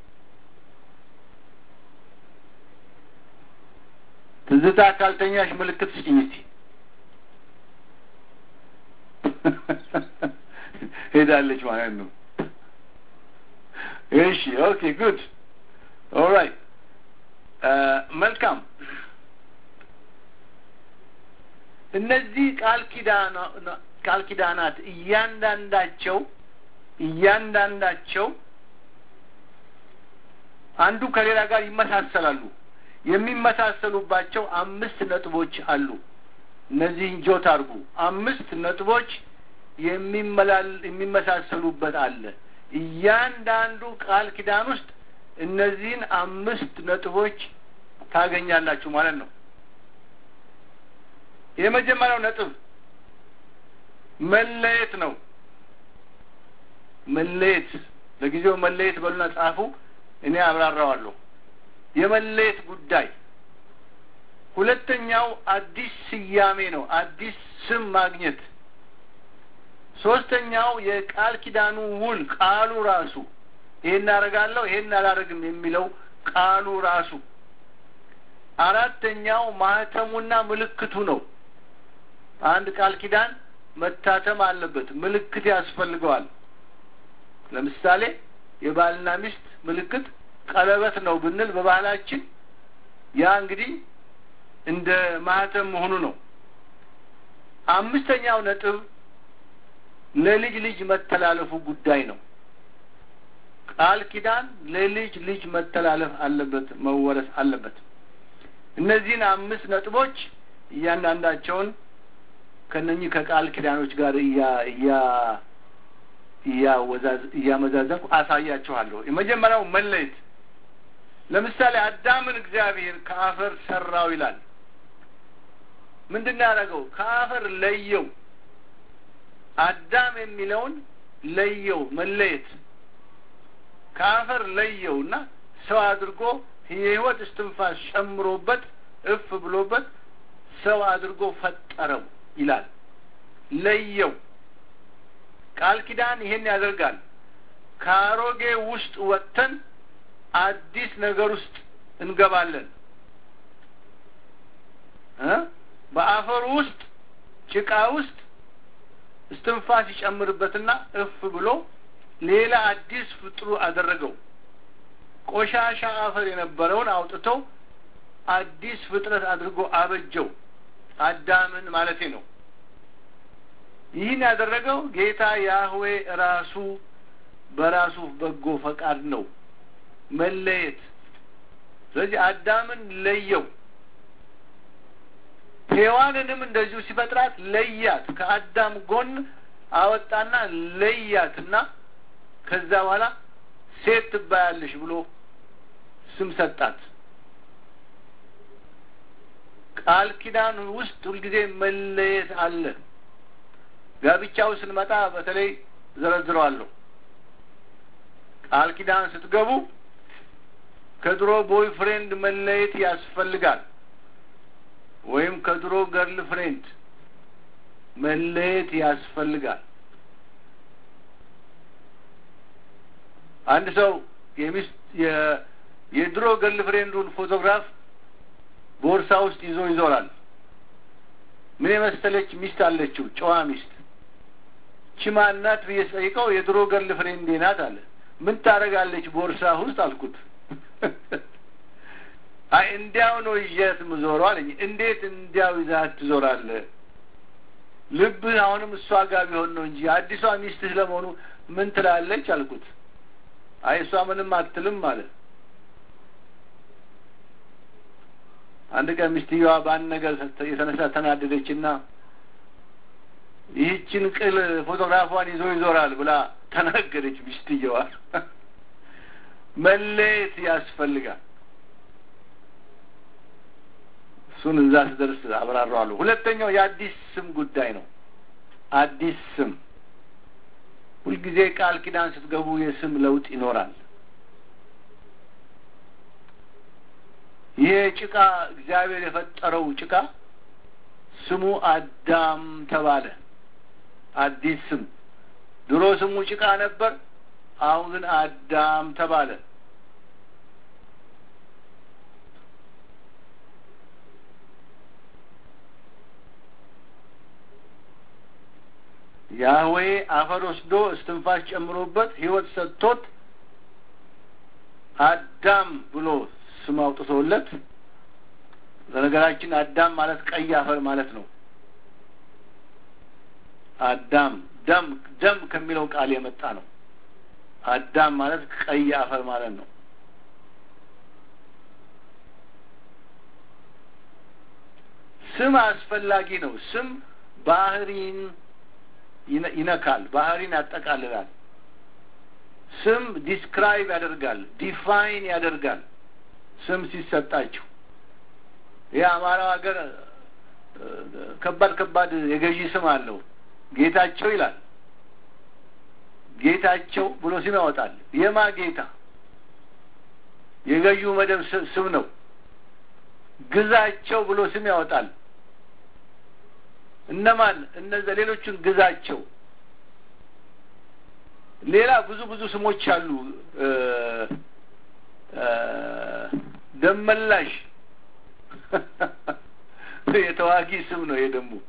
ትዝታ ካልተኛሽ ምልክት ስጭኝ እስቲ። ሄዳለች ማለት ነው። እሺ፣ ኦኬ፣ ጉድ ኦራይት፣ መልካም። እነዚህ ቃል ኪዳና ቃል ኪዳናት እያንዳንዳቸው እያንዳንዳቸው አንዱ ከሌላ ጋር ይመሳሰላሉ። የሚመሳሰሉባቸው አምስት ነጥቦች አሉ። እነዚህን ጆት አድርጉ። አምስት ነጥቦች የሚመሳሰሉበት አለ። እያንዳንዱ ቃል ኪዳን ውስጥ እነዚህን አምስት ነጥቦች ታገኛላችሁ ማለት ነው። የመጀመሪያው ነጥብ መለየት ነው። መለየት ለጊዜው መለየት በሉና ጻፉ። እኔ አብራራዋለሁ። የመለየት ጉዳይ። ሁለተኛው አዲስ ስያሜ ነው። አዲስ ስም ማግኘት። ሶስተኛው የቃል ኪዳኑ ውል ቃሉ ራሱ ይሄን አደርጋለሁ ይሄን አላደርግም የሚለው ቃሉ ራሱ። አራተኛው ማህተሙና ምልክቱ ነው። አንድ ቃል ኪዳን መታተም አለበት፣ ምልክት ያስፈልገዋል። ለምሳሌ የባልና ሚስት ምልክት ቀለበት ነው ብንል በባህላችን ያ እንግዲህ እንደ ማህተም መሆኑ ነው። አምስተኛው ነጥብ ለልጅ ልጅ መተላለፉ ጉዳይ ነው። ቃል ኪዳን ለልጅ ልጅ መተላለፍ አለበት፣ መወረስ አለበት። እነዚህን አምስት ነጥቦች እያንዳንዳቸውን ከነኚህ ከቃል ኪዳኖች ጋር እያመዛዘንኩ አሳያችኋለሁ። የመጀመሪያው መለየት። ለምሳሌ አዳምን እግዚአብሔር ከአፈር ሰራው ይላል። ምንድን ነው ያደረገው? ከአፈር ለየው። አዳም የሚለውን ለየው፣ መለየት ከአፈር ለየው እና ሰው አድርጎ የህይወት እስትንፋስ ጨምሮበት እፍ ብሎበት ሰው አድርጎ ፈጠረው ይላል። ለየው። ቃል ኪዳን ይሄን ያደርጋል። ከአሮጌ ውስጥ ወጥተን አዲስ ነገር ውስጥ እንገባለን። በአፈሩ ውስጥ ጭቃ ውስጥ እስትንፋስ ይጨምርበትና እፍ ብሎ ሌላ አዲስ ፍጥሩ አደረገው። ቆሻሻ አፈር የነበረውን አውጥቶ አዲስ ፍጥረት አድርጎ አበጀው። አዳምን ማለቴ ነው። ይህን ያደረገው ጌታ ያህዌ ራሱ በራሱ በጎ ፈቃድ ነው። መለየት። ስለዚህ አዳምን ለየው። ሔዋንንም እንደዚሁ ሲፈጥራት ለያት። ከአዳም ጎን አወጣና ለያትና ከዛ በኋላ ሴት ትባያለሽ ብሎ ስም ሰጣት። ቃል ኪዳን ውስጥ ሁልጊዜ መለየት አለ። ጋብቻው ስንመጣ በተለይ ዘረዝረዋለሁ። ቃል ኪዳን ስትገቡ ከድሮ ቦይ ፍሬንድ መለየት ያስፈልጋል። ወይም ከድሮ ገርል ፍሬንድ መለየት ያስፈልጋል። አንድ ሰው የሚስት የድሮ ገርል ፍሬንዱን ፎቶግራፍ ቦርሳ ውስጥ ይዞ ይዞራል። ምን የመሰለች ሚስት አለችው፣ ጨዋ ሚስት። ቺማ እናት ብዬ ስጠይቀው የድሮ ገርል ፍሬንዴ ናት አለ። ምን ታደርጋለች ቦርሳ ውስጥ አልኩት። አይ እንዲያው ነው ይዣት ምዞረው አለኝ። እንዴት እንዲያው ይዛት ትዞራለህ? ልብህ አሁንም እሷ ጋር ቢሆን ነው እንጂ አዲሷ ሚስትህ ለመሆኑ ምን ትላለች አልኩት። አይ እሷ ምንም አትልም ማለት አንድ ቀን ሚስትየዋ በአንድ ነገር የተነሳ ተናደደችና ይህችን ቅል ፎቶግራፏን ይዞ ይዞራል ብላ ተናገረች። ሚስትየዋ መለየት ያስፈልጋል። እሱን እዛ ስደርስ አብራራዋለሁ። ሁለተኛው የአዲስ ስም ጉዳይ ነው። አዲስ ስም ሁልጊዜ ቃል ኪዳን ስትገቡ የስም ለውጥ ይኖራል። ይሄ ጭቃ እግዚአብሔር የፈጠረው ጭቃ ስሙ አዳም ተባለ። አዲስ ስም። ድሮ ስሙ ጭቃ ነበር፣ አሁን ግን አዳም ተባለ። ያህዌ አፈር ወስዶ እስትንፋስ ጨምሮበት ሕይወት ሰጥቶት አዳም ብሎ ስም አውጥቶለት። በነገራችን አዳም ማለት ቀይ አፈር ማለት ነው። አዳም ደም ደም ከሚለው ቃል የመጣ ነው። አዳም ማለት ቀይ አፈር ማለት ነው። ስም አስፈላጊ ነው። ስም ባህሪን ይነካል፣ ባህሪን ያጠቃልላል። ስም ዲስክራይብ ያደርጋል፣ ዲፋይን ያደርጋል። ስም ሲሰጣችሁ ይህ አማራው ሀገር ከባድ ከባድ የገዢ ስም አለው። ጌታቸው ይላል። ጌታቸው ብሎ ስም ያወጣል። የማ ጌታ የገዢው መደብ ስም ነው። ግዛቸው ብሎ ስም ያወጣል። እነማን እነዚያ ሌሎቹን ግዛቸው። ሌላ ብዙ ብዙ ስሞች አሉ። ደመላሽ የተዋጊ ስም ነው። ይሄ ደግሞ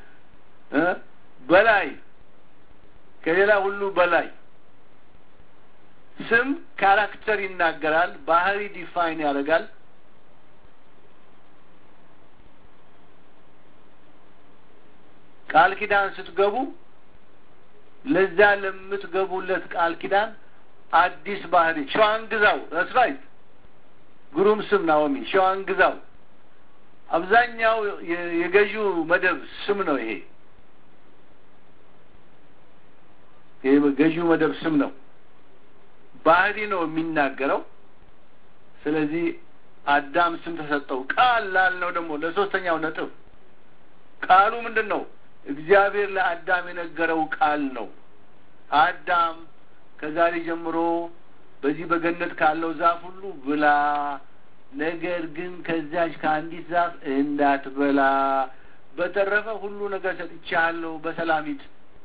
በላይ ከሌላ ሁሉ በላይ ስም ካራክተር ይናገራል። ባህሪ ዲፋይን ያደርጋል። ቃል ኪዳን ስትገቡ ለዛ ለምትገቡለት ቃል ኪዳን አዲስ ባህሪ ሸዋን ግዛው ረስራይት ግሩም ስም ናኦሚ ሸዋን ግዛው አብዛኛው የገዢው መደብ ስም ነው። ይሄ ይሄ ገዢው መደብ ስም ነው። ባህሪ ነው የሚናገረው። ስለዚህ አዳም ስም ተሰጠው። ቃል ላልነው ደግሞ ለሶስተኛው ነጥብ ቃሉ ምንድን ነው? እግዚአብሔር ለአዳም የነገረው ቃል ነው። አዳም ከዛሬ ጀምሮ በዚህ በገነት ካለው ዛፍ ሁሉ ብላ፣ ነገር ግን ከዚያች ከአንዲት ዛፍ እንዳትበላ፣ በተረፈ ሁሉ ነገር ሰጥቻለሁ፣ በሰላም ሂድ።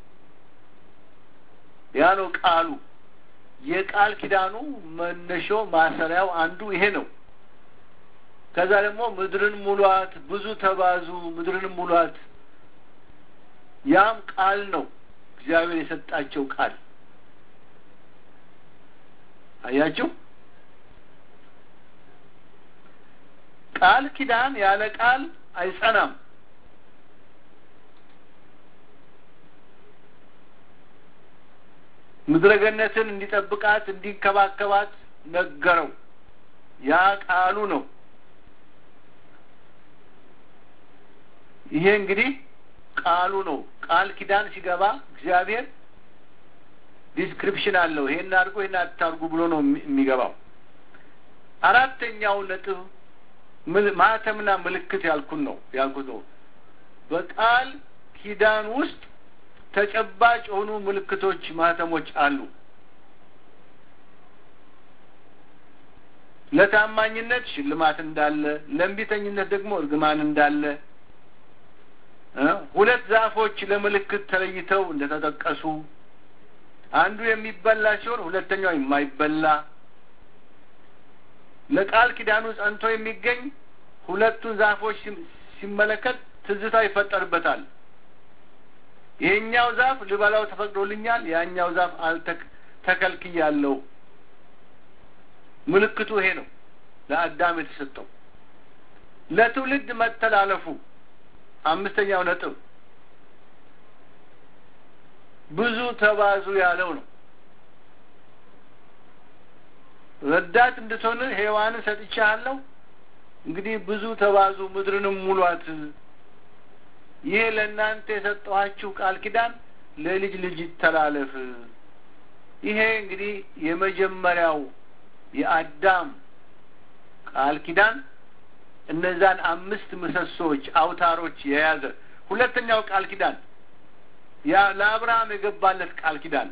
ያ ነው ቃሉ። የቃል ኪዳኑ መነሾ ማሰሪያው አንዱ ይሄ ነው። ከዛ ደግሞ ምድርን ሙሏት፣ ብዙ ተባዙ፣ ምድርን ሙሏት። ያም ቃል ነው፣ እግዚአብሔር የሰጣቸው ቃል። አያችሁ፣ ቃል ኪዳን ያለ ቃል አይጸናም። ምድረገነትን እንዲጠብቃት እንዲንከባከባት ነገረው። ያ ቃሉ ነው። ይሄ እንግዲህ ቃሉ ነው። ቃል ኪዳን ሲገባ እግዚአብሔር ዲስክሪፕሽን አለው። ይሄን አድርጎ ይሄን አታርጉ ብሎ ነው የሚገባው። አራተኛው ነጥብ ማህተምና ምልክት ያልኩን ነው ያልኩት ነው። በቃል ኪዳን ውስጥ ተጨባጭ የሆኑ ምልክቶች ማህተሞች አሉ። ለታማኝነት ሽልማት እንዳለ፣ ለእንቢተኝነት ደግሞ እርግማን እንዳለ ሁለት ዛፎች ለምልክት ተለይተው እንደተጠቀሱ አንዱ የሚበላ ሲሆን ሁለተኛው የማይበላ ለቃል ኪዳኑ ጸንቶ የሚገኝ ሁለቱን ዛፎች ሲመለከት ትዝታ ይፈጠርበታል። ይሄኛው ዛፍ ልበላው ተፈቅዶልኛል፣ ያኛው ዛፍ አልተከልክያለሁ። ምልክቱ ይሄ ነው ለአዳም የተሰጠው ለትውልድ መተላለፉ አምስተኛው ነጥብ ብዙ ተባዙ ያለው ነው። ረዳት እንድትሆን ሔዋንን ሰጥቻለሁ፣ እንግዲህ ብዙ ተባዙ ምድርንም ሙሏት። ይሄ ለእናንተ የሰጠኋችሁ ቃል ኪዳን ለልጅ ልጅ ይተላለፍ። ይሄ እንግዲህ የመጀመሪያው የአዳም ቃል ኪዳን እነዛን አምስት ምሰሶች አውታሮች የያዘ ሁለተኛው ቃል ኪዳን ያ ለአብርሃም የገባለት ቃል ኪዳን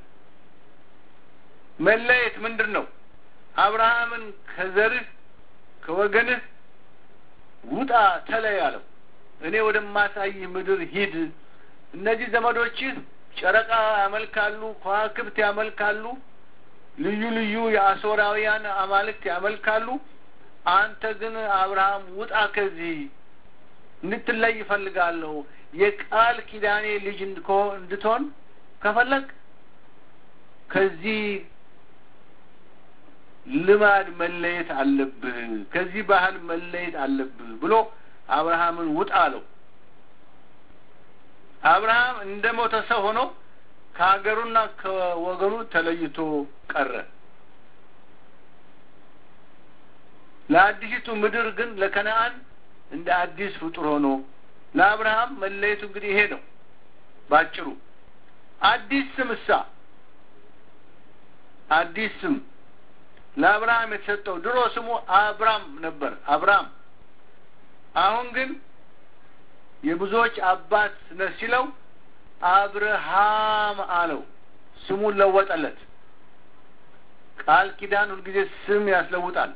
መለየት ምንድን ነው? አብርሃምን ከዘርህ ከወገንህ ውጣ ተለይ አለው። እኔ ወደማሳይህ ምድር ሂድ። እነዚህ ዘመዶችህ ጨረቃ ያመልካሉ፣ ከዋክብት ያመልካሉ፣ ልዩ ልዩ የአሦራውያን አማልክት ያመልካሉ። አንተ ግን አብርሃም ውጣ ከዚህ እንድትለይ ይፈልጋለሁ። የቃል ኪዳኔ ልጅ እንድትሆን ከፈለግ ከዚህ ልማድ መለየት አለብህ፣ ከዚህ ባህል መለየት አለብህ ብሎ አብርሃምን ውጣ አለው። አብርሃም እንደ ሞተ ሰው ሆኖ ከሀገሩና ከወገኑ ተለይቶ ቀረ። ለአዲሲቱ ምድር ግን ለከነአን እንደ አዲስ ፍጡር ሆኖ ለአብርሃም መለየቱ እንግዲህ ይሄ ነው ባጭሩ። አዲስ ስም እሳ አዲስ ስም ለአብርሃም የተሰጠው ድሮ ስሙ አብራም ነበር፣ አብራም። አሁን ግን የብዙዎች አባት ነህ ሲለው አብርሃም አለው፣ ስሙን ለወጠለት። ቃል ኪዳን ሁልጊዜ ስም ያስለውጣል።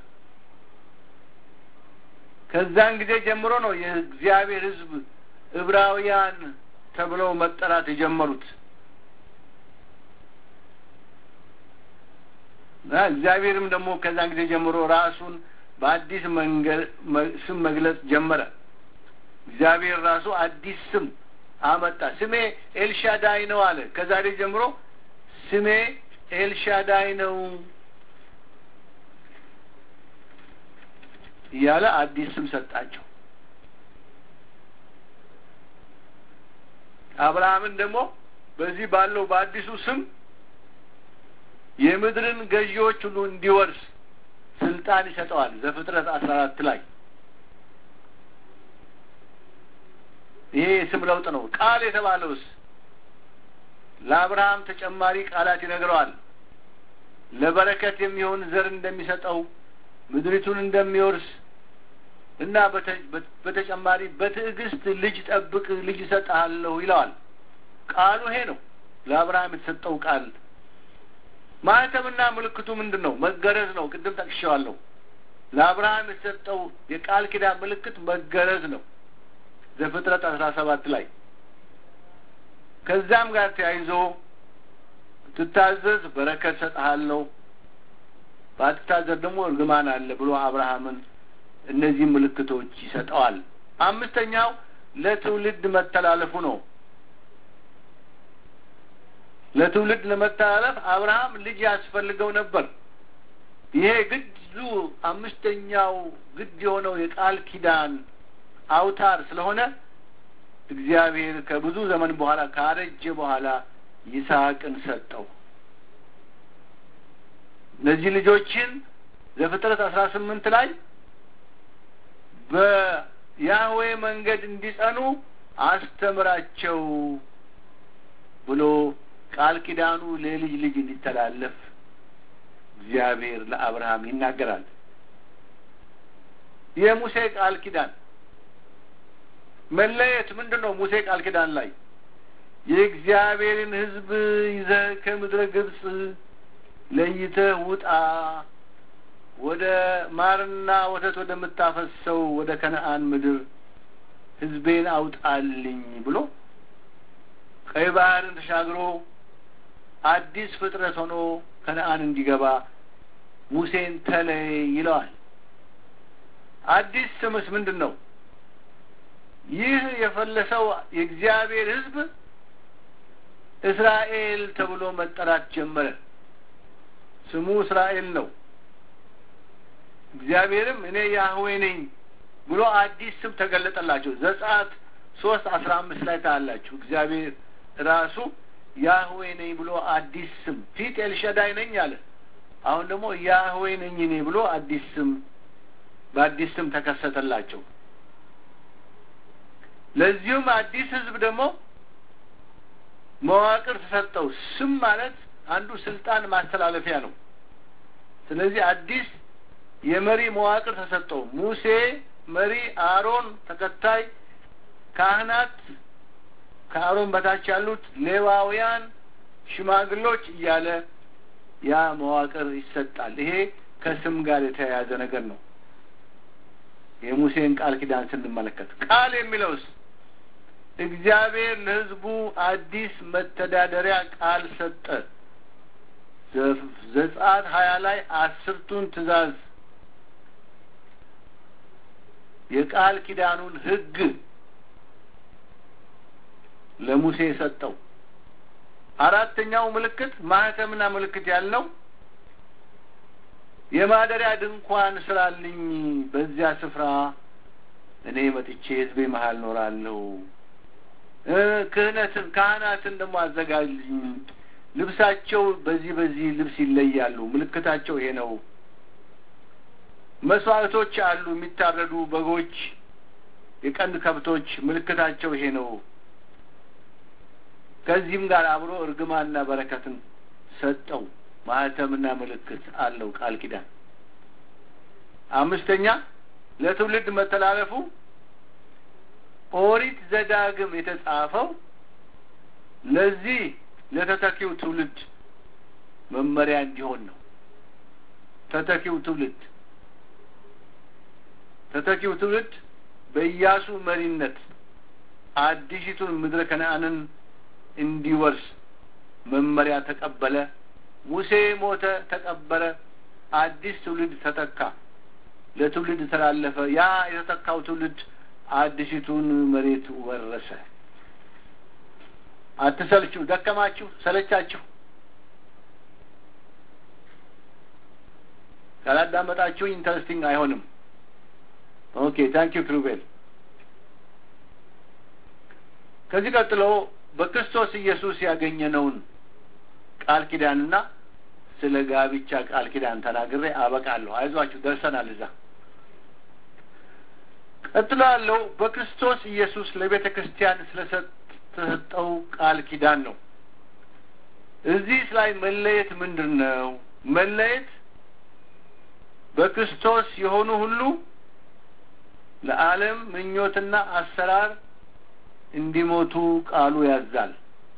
ከዛን ጊዜ ጀምሮ ነው የእግዚአብሔር ሕዝብ ዕብራውያን ተብለው መጠራት የጀመሩት። እግዚአብሔርም ደግሞ ከዛን ጊዜ ጀምሮ ራሱን በአዲስ መንገድ ስም መግለጽ ጀመረ። እግዚአብሔር ራሱ አዲስ ስም አመጣ። ስሜ ኤልሻዳይ ነው አለ። ከዛሬ ጀምሮ ስሜ ኤልሻዳይ ነው እያለ አዲስ ስም ሰጣቸው። አብርሃምን ደግሞ በዚህ ባለው በአዲሱ ስም የምድርን ገዢዎች ሁሉ እንዲወርስ ስልጣን ይሰጠዋል። ዘፍጥረት አስራ አራት ላይ ይሄ የስም ለውጥ ነው። ቃል የተባለውስ ለአብርሃም ተጨማሪ ቃላት ይነግረዋል። ለበረከት የሚሆን ዘር እንደሚሰጠው ምድሪቱን እንደሚወርስ እና በተጨማሪ በትዕግስት ልጅ ጠብቅ፣ ልጅ እሰጥሃለሁ ይለዋል። ቃሉ ይሄ ነው፣ ለአብርሃም የተሰጠው ቃል። ማህተምና ምልክቱ ምንድን ነው? መገረዝ ነው። ቅድም ጠቅሼዋለሁ። ለአብርሃም የተሰጠው የቃል ኪዳን ምልክት መገረዝ ነው። ዘፍጥረት አስራ ሰባት ላይ ከዛም ጋር ተያይዞ ትታዘዝ በረከት ሰጥሃለሁ፣ ባትታዘዝ ደግሞ እርግማን አለ ብሎ አብርሃምን እነዚህ ምልክቶች ይሰጠዋል። አምስተኛው ለትውልድ መተላለፉ ነው። ለትውልድ ለመተላለፍ አብርሃም ልጅ ያስፈልገው ነበር። ይሄ ግዱ አምስተኛው ግድ የሆነው የቃል ኪዳን አውታር ስለሆነ እግዚአብሔር ከብዙ ዘመን በኋላ ካረጀ በኋላ ይስሐቅን ሰጠው። እነዚህ ልጆችን ዘፍጥረት አስራ ስምንት ላይ በያህዌ መንገድ እንዲጸኑ አስተምራቸው ብሎ ቃል ኪዳኑ ለልጅ ልጅ እንዲተላለፍ እግዚአብሔር ለአብርሃም ይናገራል። የሙሴ ቃል ኪዳን መለየት ምንድን ነው? ሙሴ ቃል ኪዳን ላይ የእግዚአብሔርን ሕዝብ ይዘህ ከምድረ ግብፅ ለይተህ ውጣ ወደ ማርና ወተት ወደምታፈሰው ወደ ከነአን ምድር ሕዝቤን አውጣልኝ ብሎ ቀይ ባህርን ተሻግሮ አዲስ ፍጥረት ሆኖ ከነአን እንዲገባ ሙሴን ተለይ ይለዋል። አዲስ ስምስ ምንድን ነው? ይህ የፈለሰው የእግዚአብሔር ሕዝብ እስራኤል ተብሎ መጠራት ጀመረ። ስሙ እስራኤል ነው። እግዚአብሔርም እኔ ያህዌ ነኝ ብሎ አዲስ ስም ተገለጠላቸው። ዘጸአት ሶስት አስራ አምስት ላይ ታያላችሁ። እግዚአብሔር ራሱ ያህዌ ነኝ ብሎ አዲስ ስም ፊት ኤልሸዳይ ነኝ አለ። አሁን ደግሞ ያህዌ ነኝ እኔ ብሎ አዲስ ስም በአዲስ ስም ተከሰተላቸው። ለዚሁም አዲስ ህዝብ ደግሞ መዋቅር ተሰጠው። ስም ማለት አንዱ ስልጣን ማስተላለፊያ ነው። ስለዚህ አዲስ የመሪ መዋቅር ተሰጠው። ሙሴ መሪ፣ አሮን ተከታይ፣ ካህናት፣ ከአሮን በታች ያሉት ሌዋውያን፣ ሽማግሎች እያለ ያ መዋቅር ይሰጣል። ይሄ ከስም ጋር የተያያዘ ነገር ነው። የሙሴን ቃል ኪዳን ስንመለከት ቃል የሚለውስ እግዚአብሔር ለሕዝቡ አዲስ መተዳደሪያ ቃል ሰጠ። ዘጸአት ሀያ ላይ አስርቱን ትእዛዝ የቃል ኪዳኑን ሕግ ለሙሴ ሰጠው። አራተኛው ምልክት ማህተምና ምልክት ያልነው የማደሪያ ድንኳን ስራልኝ፣ በዚያ ስፍራ እኔ መጥቼ ሕዝቤ መሀል ኖራለሁ። ክህነትን ካህናትን ደግሞ አዘጋጅልኝ፣ ልብሳቸው በዚህ በዚህ ልብስ ይለያሉ፣ ምልክታቸው ይሄ ነው። መስዋዕቶች አሉ፣ የሚታረዱ በጎች፣ የቀንድ ከብቶች፣ ምልክታቸው ይሄ ነው። ከዚህም ጋር አብሮ እርግማንና በረከትን ሰጠው። ማህተምና ምልክት አለው ቃል ኪዳን። አምስተኛ ለትውልድ መተላለፉ ኦሪት ዘዳግም የተጻፈው ለዚህ ለተተኪው ትውልድ መመሪያ እንዲሆን ነው። ተተኪው ትውልድ ተተኪው ትውልድ በኢያሱ መሪነት አዲሲቱን ምድረ ከነአንን እንዲወርስ መመሪያ ተቀበለ። ሙሴ ሞተ፣ ተቀበረ። አዲስ ትውልድ ተተካ። ለትውልድ ተላለፈ። ያ የተተካው ትውልድ አዲሲቱን መሬት ወረሰ። አትሰልችሁ፣ ደከማችሁ፣ ሰለቻችሁ ካላዳመጣችሁ ኢንተረስቲንግ አይሆንም። ኦኬ ታንክ ዩ ክሩቤል። ከዚህ ቀጥሎ በክርስቶስ ኢየሱስ ያገኘነውን ቃል ኪዳንና ስለ ጋብቻ ቃል ኪዳን ተናግሬ አበቃለሁ። አይዟችሁ ደርሰናል እዛ። ቀጥሎ ያለው በክርስቶስ ኢየሱስ ለቤተ ክርስቲያን ስለተሰጠው ቃል ኪዳን ነው። እዚህ ላይ መለየት ምንድን ነው? መለየት በክርስቶስ የሆኑ ሁሉ ለዓለም ምኞትና አሰራር እንዲሞቱ ቃሉ ያዛል።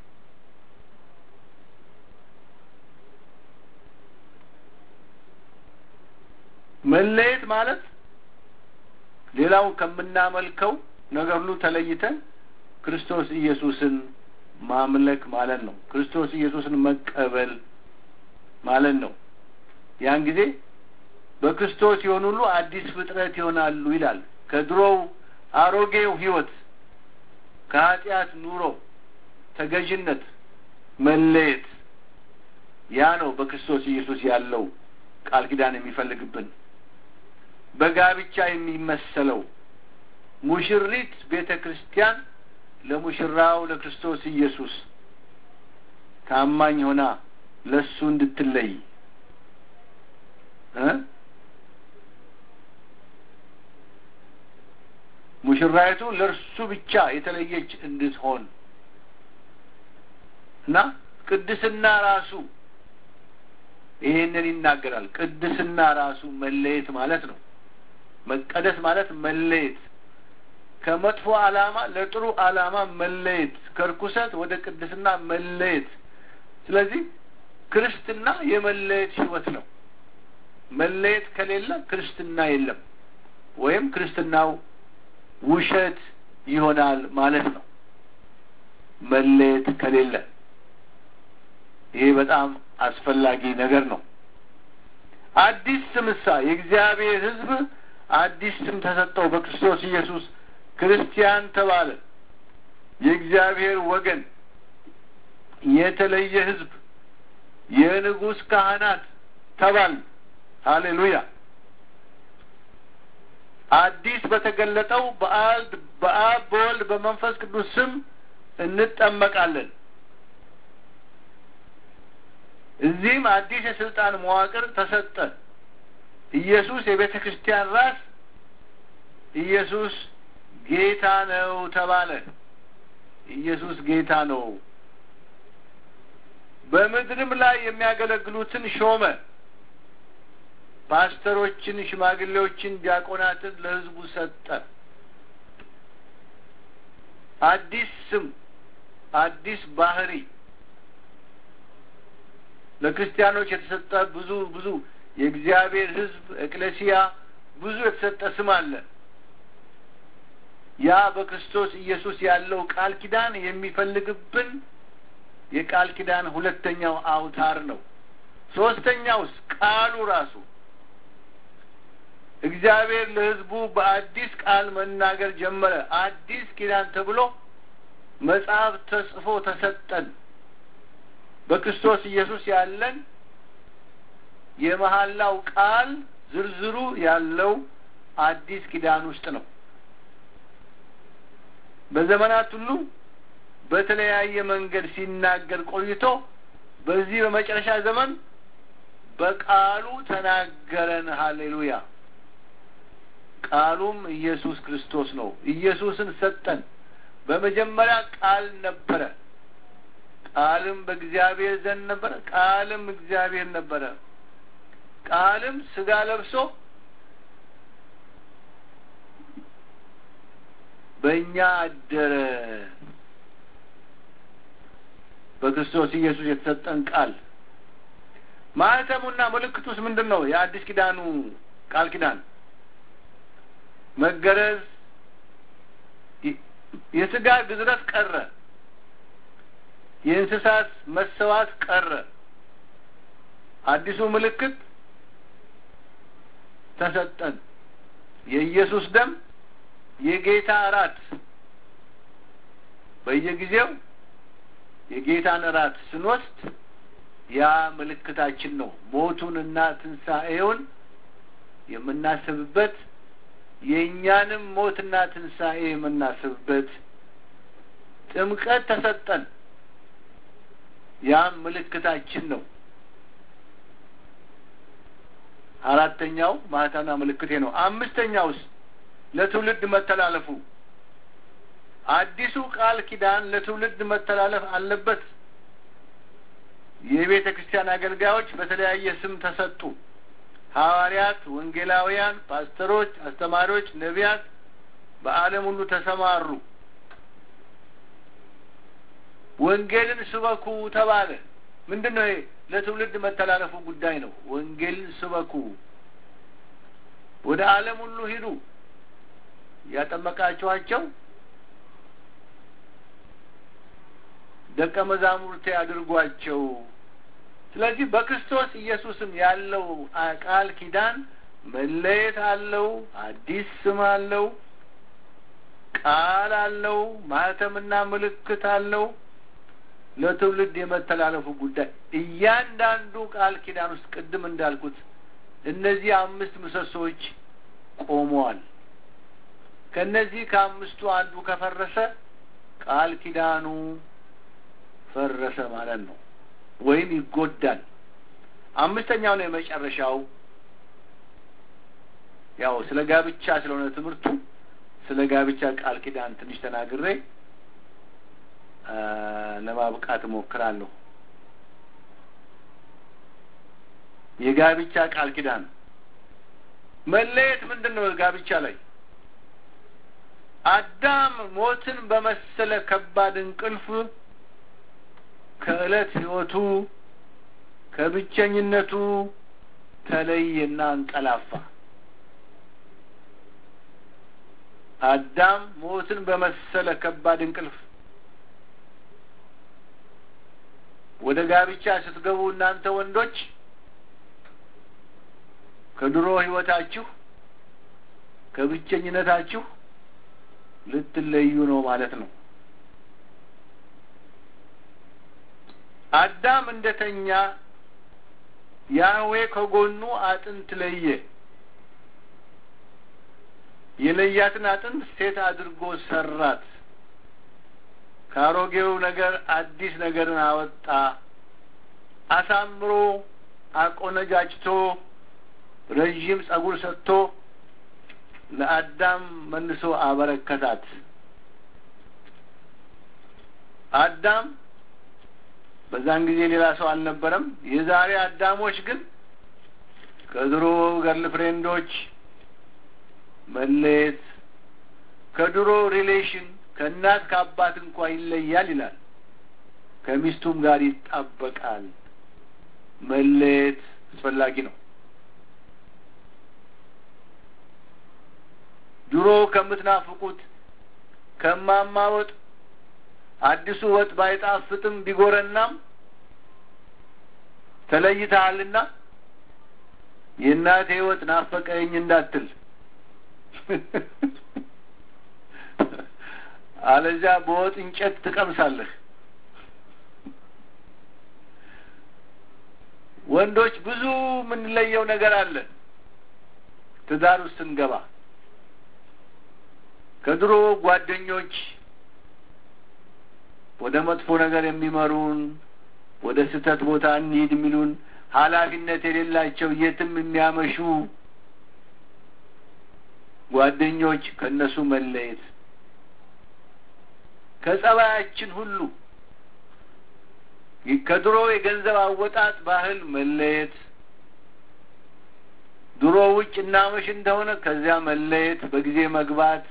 መለየት ማለት ሌላው ከምናመልከው ነገር ሁሉ ተለይተን ክርስቶስ ኢየሱስን ማምለክ ማለት ነው። ክርስቶስ ኢየሱስን መቀበል ማለት ነው። ያን ጊዜ በክርስቶስ የሆኑ ሁሉ አዲስ ፍጥረት ይሆናሉ ይላል። ከድሮው አሮጌው ሕይወት ከኃጢአት ኑሮ ተገዥነት መለየት ያ ነው በክርስቶስ ኢየሱስ ያለው ቃል ኪዳን የሚፈልግብን በጋብቻ የሚመሰለው ሙሽሪት ቤተ ክርስቲያን ለሙሽራው ለክርስቶስ ኢየሱስ ታማኝ ሆና ለሱ እንድትለይ እ ሙሽራይቱ ለእርሱ ብቻ የተለየች እንድትሆን እና ቅድስና ራሱ ይሄንን ይናገራል። ቅድስና ራሱ መለየት ማለት ነው። መቀደስ ማለት መለየት፣ ከመጥፎ ዓላማ ለጥሩ ዓላማ መለየት፣ ከርኩሰት ወደ ቅድስና መለየት። ስለዚህ ክርስትና የመለየት ሕይወት ነው። መለየት ከሌለ ክርስትና የለም፣ ወይም ክርስትናው ውሸት ይሆናል ማለት ነው። መለየት ከሌለ ይሄ በጣም አስፈላጊ ነገር ነው። አዲስ ስምሳ የእግዚአብሔር ሕዝብ አዲስ ስም ተሰጠው። በክርስቶስ ኢየሱስ ክርስቲያን ተባለ። የእግዚአብሔር ወገን፣ የተለየ ሕዝብ፣ የንጉሥ ካህናት ተባል። ሃሌሉያ። አዲስ በተገለጠው በአልድ በአብ በወልድ በመንፈስ ቅዱስ ስም እንጠመቃለን። እዚህም አዲስ የስልጣን መዋቅር ተሰጠ። ኢየሱስ የቤተ ክርስቲያን ራስ፣ ኢየሱስ ጌታ ነው ተባለ። ኢየሱስ ጌታ ነው። በምድርም ላይ የሚያገለግሉትን ሾመ። ፓስተሮችን፣ ሽማግሌዎችን፣ ዲያቆናትን ለሕዝቡ ሰጠ። አዲስ ስም፣ አዲስ ባህሪ ለክርስቲያኖች የተሰጠ ብዙ ብዙ የእግዚአብሔር ሕዝብ ኤክሌሲያ ብዙ የተሰጠ ስም አለ። ያ በክርስቶስ ኢየሱስ ያለው ቃል ኪዳን የሚፈልግብን የቃል ኪዳን ሁለተኛው አውታር ነው። ሶስተኛውስ ቃሉ ራሱ እግዚአብሔር ለሕዝቡ በአዲስ ቃል መናገር ጀመረ። አዲስ ኪዳን ተብሎ መጽሐፍ ተጽፎ ተሰጠን። በክርስቶስ ኢየሱስ ያለን የመሐላው ቃል ዝርዝሩ ያለው አዲስ ኪዳን ውስጥ ነው። በዘመናት ሁሉ በተለያየ መንገድ ሲናገር ቆይቶ በዚህ በመጨረሻ ዘመን በቃሉ ተናገረን። ሀሌሉያ! ቃሉም ኢየሱስ ክርስቶስ ነው። ኢየሱስን ሰጠን። በመጀመሪያ ቃል ነበረ። ቃልም በእግዚአብሔር ዘንድ ነበረ። ቃልም እግዚአብሔር ነበረ። ቃልም ስጋ ለብሶ በእኛ አደረ። በክርስቶስ ኢየሱስ የተሰጠን ቃል ማህተሙና ምልክቱስ ምንድን ነው? የአዲስ ኪዳኑ ቃል ኪዳን መገረዝ፣ የስጋ ግዝረት ቀረ። የእንስሳት መሰዋት ቀረ። አዲሱ ምልክት ተሰጠን። የኢየሱስ ደም የጌታ እራት በየጊዜው የጌታን እራት ስንወስድ ያ ምልክታችን ነው። ሞቱንና ትንሣኤውን የምናስብበት የእኛንም ሞትና ትንሣኤ የምናስብበት ጥምቀት ተሰጠን። ያም ምልክታችን ነው። አራተኛው ማህተምና ምልክቴ ነው። አምስተኛውስ ለትውልድ መተላለፉ አዲሱ ቃል ኪዳን ለትውልድ መተላለፍ አለበት። የቤተ ክርስቲያን አገልጋዮች በተለያየ ስም ተሰጡ። ሐዋርያት፣ ወንጌላውያን፣ ፓስተሮች፣ አስተማሪዎች፣ ነቢያት በዓለም ሁሉ ተሰማሩ። ወንጌልን ስበኩ ተባለ። ምንድን ነው ይሄ? ለትውልድ መተላለፉ ጉዳይ ነው። ወንጌልን ስበኩ፣ ወደ ዓለም ሁሉ ሂዱ፣ ያጠመቃችኋቸው ደቀ መዛሙርቴ አድርጓቸው። ስለዚህ በክርስቶስ ኢየሱስም ያለው ቃል ኪዳን መለየት አለው፣ አዲስ ስም አለው፣ ቃል አለው፣ ማህተምና ምልክት አለው። ለትውልድ የመተላለፉ ጉዳይ እያንዳንዱ ቃል ኪዳን ውስጥ ቅድም እንዳልኩት እነዚህ አምስት ምሰሶዎች ቆመዋል። ከእነዚህ ከአምስቱ አንዱ ከፈረሰ ቃል ኪዳኑ ፈረሰ ማለት ነው፣ ወይም ይጎዳል። አምስተኛው ነው የመጨረሻው። ያው ስለ ጋብቻ ስለሆነ ትምህርቱ ስለ ጋብቻ ቃል ኪዳን ትንሽ ተናግሬ ለማብቃት እሞክራለሁ። የጋብቻ ቃል ኪዳን መለየት ምንድን ነው? ጋብቻ ላይ አዳም ሞትን በመሰለ ከባድ እንቅልፍ ከዕለት ሕይወቱ ከብቸኝነቱ ተለየና አንቀላፋ። አዳም ሞትን በመሰለ ከባድ እንቅልፍ ወደ ጋብቻ ስትገቡ እናንተ ወንዶች ከድሮ ሕይወታችሁ ከብቸኝነታችሁ ልትለዩ ነው ማለት ነው። አዳም እንደተኛ ያህዌ ከጎኑ አጥንት ለየ። የለያትን አጥንት ሴት አድርጎ ሰራት። ከአሮጌው ነገር አዲስ ነገርን አወጣ። አሳምሮ አቆነጃጅቶ ረዥም ጸጉር ሰጥቶ ለአዳም መልሶ አበረከታት። አዳም በዛን ጊዜ ሌላ ሰው አልነበረም። የዛሬ አዳሞች ግን ከድሮ ገርል ፍሬንዶች መለየት፣ ከድሮ ሪሌሽን ከእናት ከአባት እንኳ ይለያል ይላል። ከሚስቱም ጋር ይጣበቃል። መለየት አስፈላጊ ነው። ድሮ ከምትናፍቁት ከማማ ወጥ አዲሱ ወጥ ባይጣፍጥም ቢጎረናም ተለይተሃልና የእናቴ ወጥ ናፈቀኝ እንዳትል አለዚያ በወጥ እንጨት ትቀምሳለህ። ወንዶች ብዙ የምንለየው ነገር አለ። ትዳር ውስጥ ስንገባ ከድሮ ጓደኞች ወደ መጥፎ ነገር የሚመሩን ወደ ስህተት ቦታ እንሂድ የሚሉን ኃላፊነት የሌላቸው የትም የሚያመሹ ጓደኞች ከእነሱ መለየት ከጸባያችን ሁሉ ከድሮ የገንዘብ አወጣጥ ባህል መለየት ድሮ ውጭ እናመሽ እንደሆነ ከዚያ መለየት፣ በጊዜ መግባት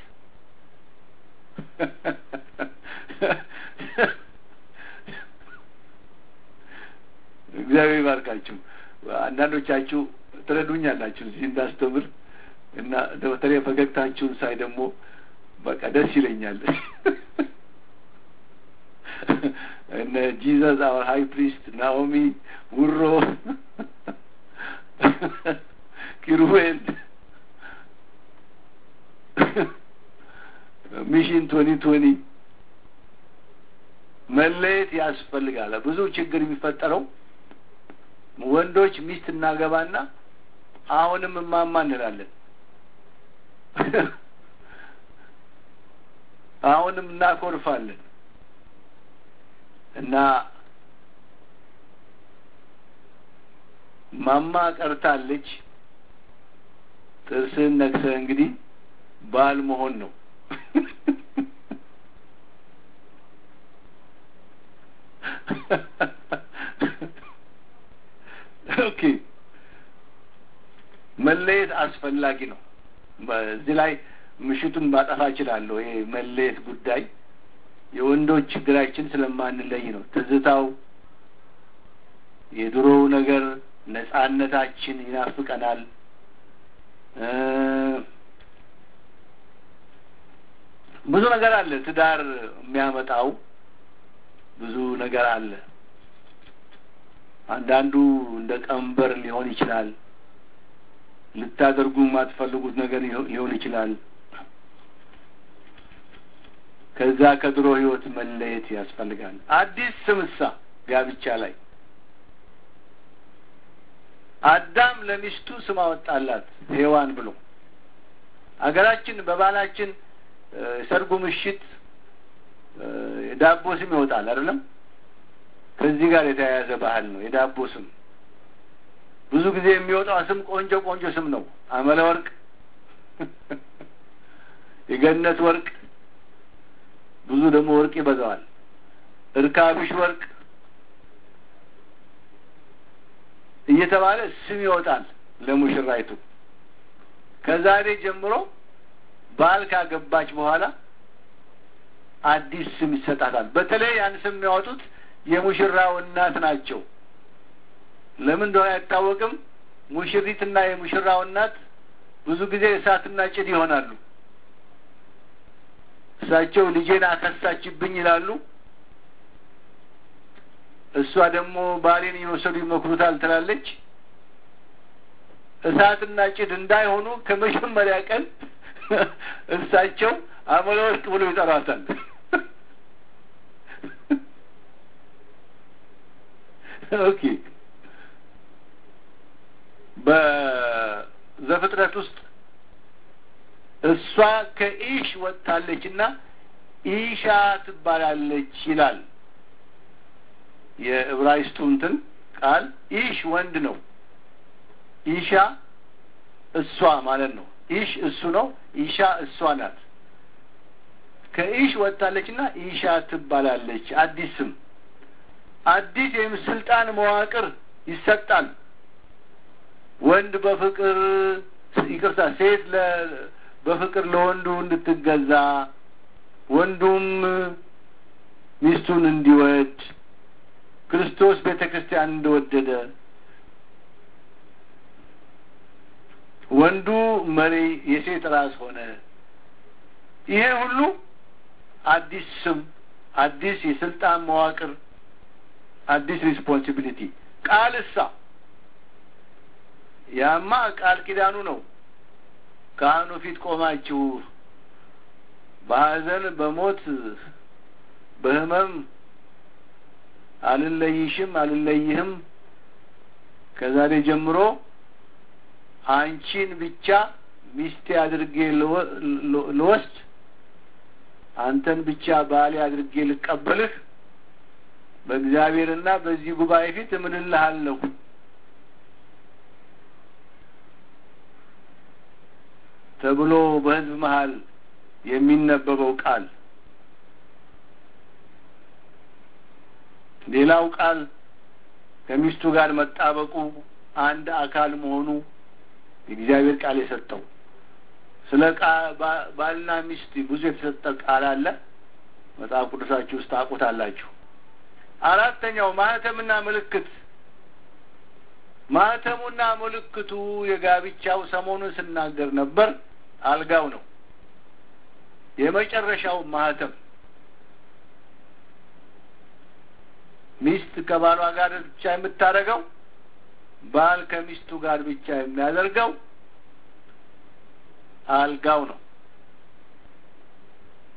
እግዚአብሔር ይባርካችሁ። አንዳንዶቻችሁ ትረዱኛላችሁ እዚህ እንዳስተምር እና በተለይ ፈገግታችሁን ሳይ ደግሞ በቃ ደስ ይለኛል። እነ ጂዘስ አወር ሀይ ፕሪስት፣ ናኦሚ ውሮ፣ ኪሩቤል ሚሽን ቶኒ ቶኒ መለየት ያስፈልጋል። ብዙ ችግር የሚፈጠረው ወንዶች ሚስት እናገባና አሁንም እማማ እንላለን፣ አሁንም እናኮርፋለን እና ማማ ቀርታለች። ጥርስህን ነክሰህ እንግዲህ ባል መሆን ነው። ኦኬ መለየት አስፈላጊ ነው። በዚህ ላይ ምሽቱን ማጠፋ እችላለሁ። ይሄ መለየት ጉዳይ የወንዶች ችግራችን ስለማንለይ ነው። ትዝታው፣ የድሮው ነገር፣ ነጻነታችን ይናፍቀናል። ብዙ ነገር አለ። ትዳር የሚያመጣው ብዙ ነገር አለ። አንዳንዱ እንደ ቀንበር ሊሆን ይችላል። ልታደርጉ የማትፈልጉት ነገር ሊሆን ይችላል። ከዛ ከድሮ ሕይወት መለየት ያስፈልጋል። አዲስ ስምሳ ጋብቻ ላይ አዳም ለሚስቱ ስም አወጣላት ሔዋን ብሎ አገራችን በባህላችን የሰርጉ ምሽት የዳቦ ስም ይወጣል አይደለም? ከዚህ ጋር የተያያዘ ባህል ነው የዳቦ ስም። ብዙ ጊዜ የሚወጣው ስም ቆንጆ ቆንጆ ስም ነው። አመለ ወርቅ፣ የገነት ወርቅ፣ ብዙ ደግሞ ወርቅ ይበዛዋል። እርካብሽ ወርቅ እየተባለ ስም ይወጣል ለሙሽራይቱ። ከዛሬ ጀምሮ ባል ካገባች በኋላ አዲስ ስም ይሰጣታል። በተለይ ያን ስም የሚያወጡት የሙሽራው እናት ናቸው። ለምን እንደሆነ አይታወቅም። ሙሽሪትና የሙሽራው እናት ብዙ ጊዜ እሳትና ጭድ ይሆናሉ። እሳቸው ልጄን አከሳችብኝ ይላሉ። እሷ ደግሞ ባሌን እየወሰዱ ይመክሩታል ትላለች። እሳትና ጭድ እንዳይሆኑ ከመጀመሪያ ቀን እሳቸው አመለ ወርቅ ብሎ ይጠሯታል። ኦኬ በዘፍጥረት ውስጥ እሷ ከኢሽ ወጥታለች እና ኢሻ ትባላለች ይላል። የዕብራይስጡ እንትን ቃል ኢሽ ወንድ ነው። ኢሻ እሷ ማለት ነው። ኢሽ እሱ ነው። ኢሻ እሷ ናት። ከኢሽ ወጥታለች እና ኢሻ ትባላለች። አዲስ ስም አዲስ ወይም ስልጣን መዋቅር ይሰጣል። ወንድ በፍቅር ይቅርታ፣ ሴት በፍቅር ለወንዱ እንድትገዛ ወንዱም ሚስቱን እንዲወድ ክርስቶስ ቤተ ክርስቲያን እንደወደደ ወንዱ መሪ የሴት ራስ ሆነ። ይሄ ሁሉ አዲስ ስም፣ አዲስ የስልጣን መዋቅር፣ አዲስ ሪስፖንሲቢሊቲ። ቃልሳ ያማ ቃል ኪዳኑ ነው። ካህኑ ፊት ቆማችሁ በሐዘን በሞት በሕመም አልለይሽም አልለይህም ከዛሬ ጀምሮ አንቺን ብቻ ሚስቴ አድርጌ ልወስድ አንተን ብቻ ባሌ አድርጌ ልቀበልህ በእግዚአብሔርና በዚህ ጉባኤ ፊት እምልልሃለሁ ተብሎ በሕዝብ መሀል የሚነበበው ቃል ሌላው ቃል ከሚስቱ ጋር መጣበቁ አንድ አካል መሆኑ የእግዚአብሔር ቃል የሰጠው ስለ ባልና ሚስት ብዙ የተሰጠ ቃል አለ። መጽሐፍ ቅዱሳችሁ ውስጥ ታውቁታላችሁ። አራተኛው ማህተምና ምልክት። ማህተሙና ምልክቱ የጋብቻው ሰሞኑን ስናገር ነበር። አልጋው ነው የመጨረሻው ማህተም ሚስት ከባሏ ጋር ብቻ የምታደርገው ባል ከሚስቱ ጋር ብቻ የሚያደርገው አልጋው ነው።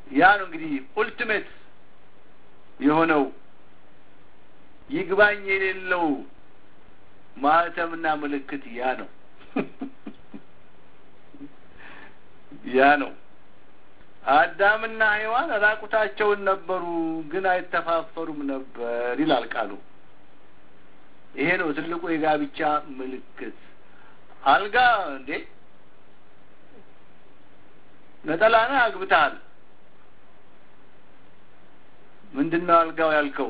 ያ ነው እንግዲህ ኡልቲሜት የሆነው ይግባኝ የሌለው ማህተምና ምልክት ያ ነው ያ ነው። አዳምና ሔዋን ራቁታቸውን ነበሩ፣ ግን አይተፋፈሩም ነበር ይላል ቃሉ። ይሄ ነው ትልቁ የጋብቻ ምልክት። አልጋ እንዴ ነጠላና አግብተሃል። ምንድን ነው አልጋው ያልከው?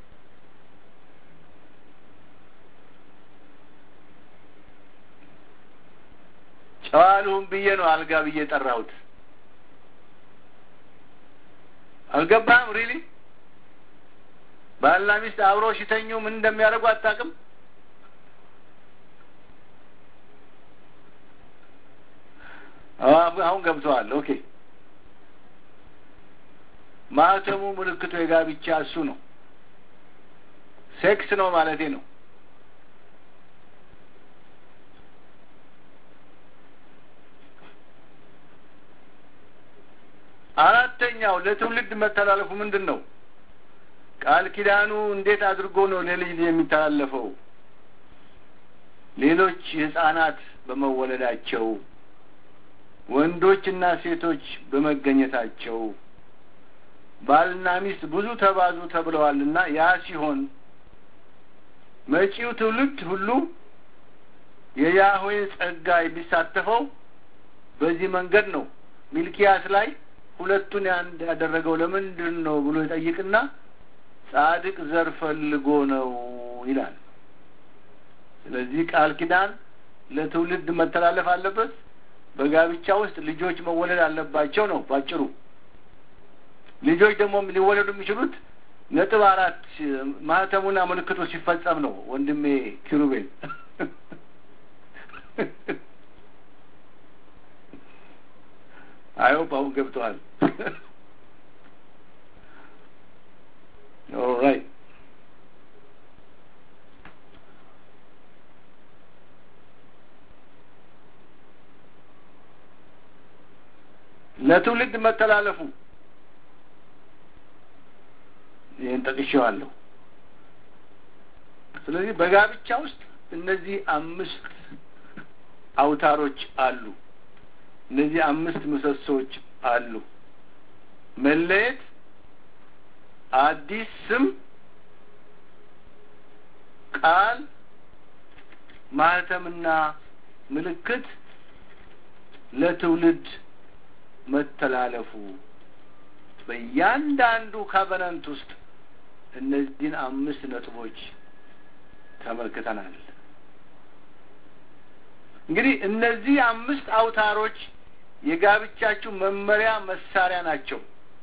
ጨዋ ልሁን ብዬ ነው አልጋ ብዬ ጠራሁት። አልገባህም? ሪሊ ባልና ሚስት አብረው ሲተኙ ምን እንደሚያደርጉ አታውቅም? አሁን ገብተዋል። ኦኬ ማህተሙ ምልክቱ የጋብቻ እሱ ነው። ሴክስ ነው ማለቴ ነው። አራተኛው ለትውልድ መተላለፉ ምንድን ነው? ቃል ኪዳኑ እንዴት አድርጎ ነው ለልጅ የሚተላለፈው? ሌሎች ህጻናት በመወለዳቸው ወንዶችና ሴቶች በመገኘታቸው ባልና ሚስት ብዙ ተባዙ ተብለዋልና ያ ሲሆን መጪው ትውልድ ሁሉ የያህዌ ጸጋ የሚሳተፈው በዚህ መንገድ ነው። ሚልኪያስ ላይ ሁለቱን አንድ ያደረገው ለምንድን ነው ብሎ ይጠይቅና ጻድቅ ዘር ፈልጎ ነው ይላል። ስለዚህ ቃል ኪዳን ለትውልድ መተላለፍ አለበት። በጋብቻ ውስጥ ልጆች መወለድ አለባቸው ነው ባጭሩ። ልጆች ደግሞ ሊወለዱ የሚችሉት ነጥብ አራት ማህተሙና ምልክቱ ሲፈጸም ነው። ወንድሜ ኪሩቤል አይሆፕ አሁን ገብተዋል። ኦልራይት ለትውልድ መተላለፉ ይህን ጠቅሼዋለሁ። ስለዚህ በጋብቻ ውስጥ እነዚህ አምስት አውታሮች አሉ። እነዚህ አምስት ምሰሶዎች አሉ። መለየት፣ አዲስ ስም፣ ቃል፣ ማህተምና ምልክት ለትውልድ መተላለፉ በእያንዳንዱ ካቨናንት ውስጥ እነዚህን አምስት ነጥቦች ተመልክተናል። እንግዲህ እነዚህ አምስት አውታሮች የጋብቻችሁ መመሪያ መሳሪያ ናቸው።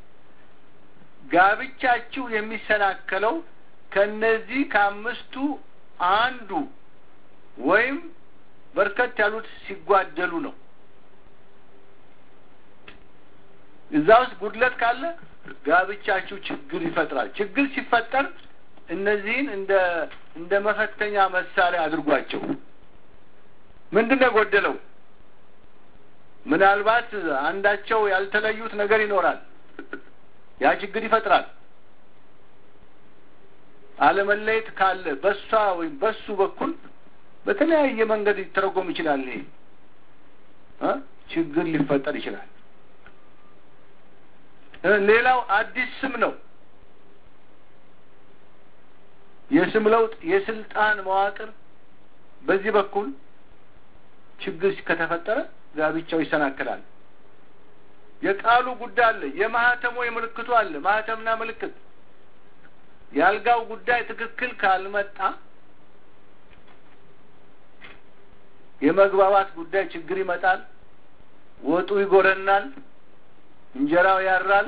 ጋብቻችሁ የሚሰናከለው ከነዚህ ከአምስቱ አንዱ ወይም በርከት ያሉት ሲጓደሉ ነው። እዛ ውስጥ ጉድለት ካለ ጋብቻችሁ ችግር ይፈጥራል። ችግር ሲፈጠር እነዚህን እንደ እንደ መፈተኛ መሳሪያ አድርጓቸው። ምንድን ነው የጎደለው? ምናልባት አንዳቸው ያልተለዩት ነገር ይኖራል። ያ ችግር ይፈጥራል። አለመለየት ካለ በሷ ወይም በሱ በኩል በተለያየ መንገድ ሊተረጎም ይችላል። ይሄ ችግር ሊፈጠር ይችላል። ሌላው አዲስ ስም ነው። የስም ለውጥ፣ የስልጣን መዋቅር በዚህ በኩል ችግር ከተፈጠረ ጋብቻው ይሰናከላል። የቃሉ ጉዳይ አለ። የማህተሙ የምልክቱ አለ። ማህተምና ምልክት የአልጋው ጉዳይ ትክክል ካልመጣ የመግባባት ጉዳይ ችግር ይመጣል። ወጡ ይጎረናል። እንጀራው ያራል።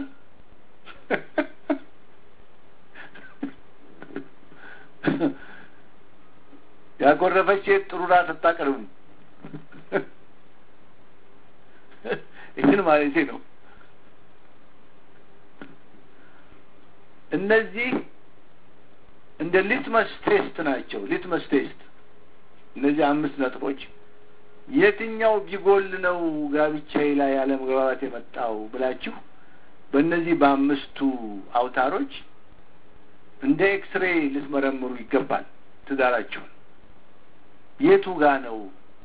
ያጎረፈች ሴት ጥሩ ራት አታቀርብም። ይህን ማለቴ ነው። እነዚህ እንደ ሊትመስ ቴስት ናቸው። ሊትመስ ቴስት እነዚህ አምስት ነጥቦች የትኛው ቢጎል ነው ጋብቻዬ ላይ ያለመግባባት የመጣው ብላችሁ በእነዚህ በአምስቱ አውታሮች እንደ ኤክስሬ ልትመረምሩ ይገባል። ትዳራቸውን የቱ ጋ ነው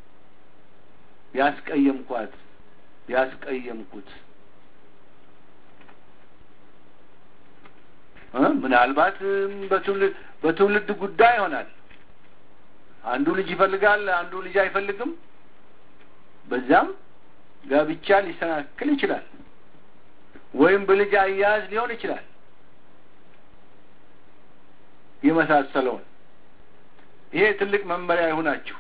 ያስቀየምኳት ያስቀየምኩት? ምናልባት በትውልድ በትውልድ ጉዳይ ይሆናል። አንዱ ልጅ ይፈልጋል፣ አንዱ ልጅ አይፈልግም። በዛም ጋብቻ ሊሰናክል ይችላል። ወይም በልጅ አያያዝ ሊሆን ይችላል። የመሳሰለውን ይሄ ትልቅ መመሪያ ይሁናችሁ።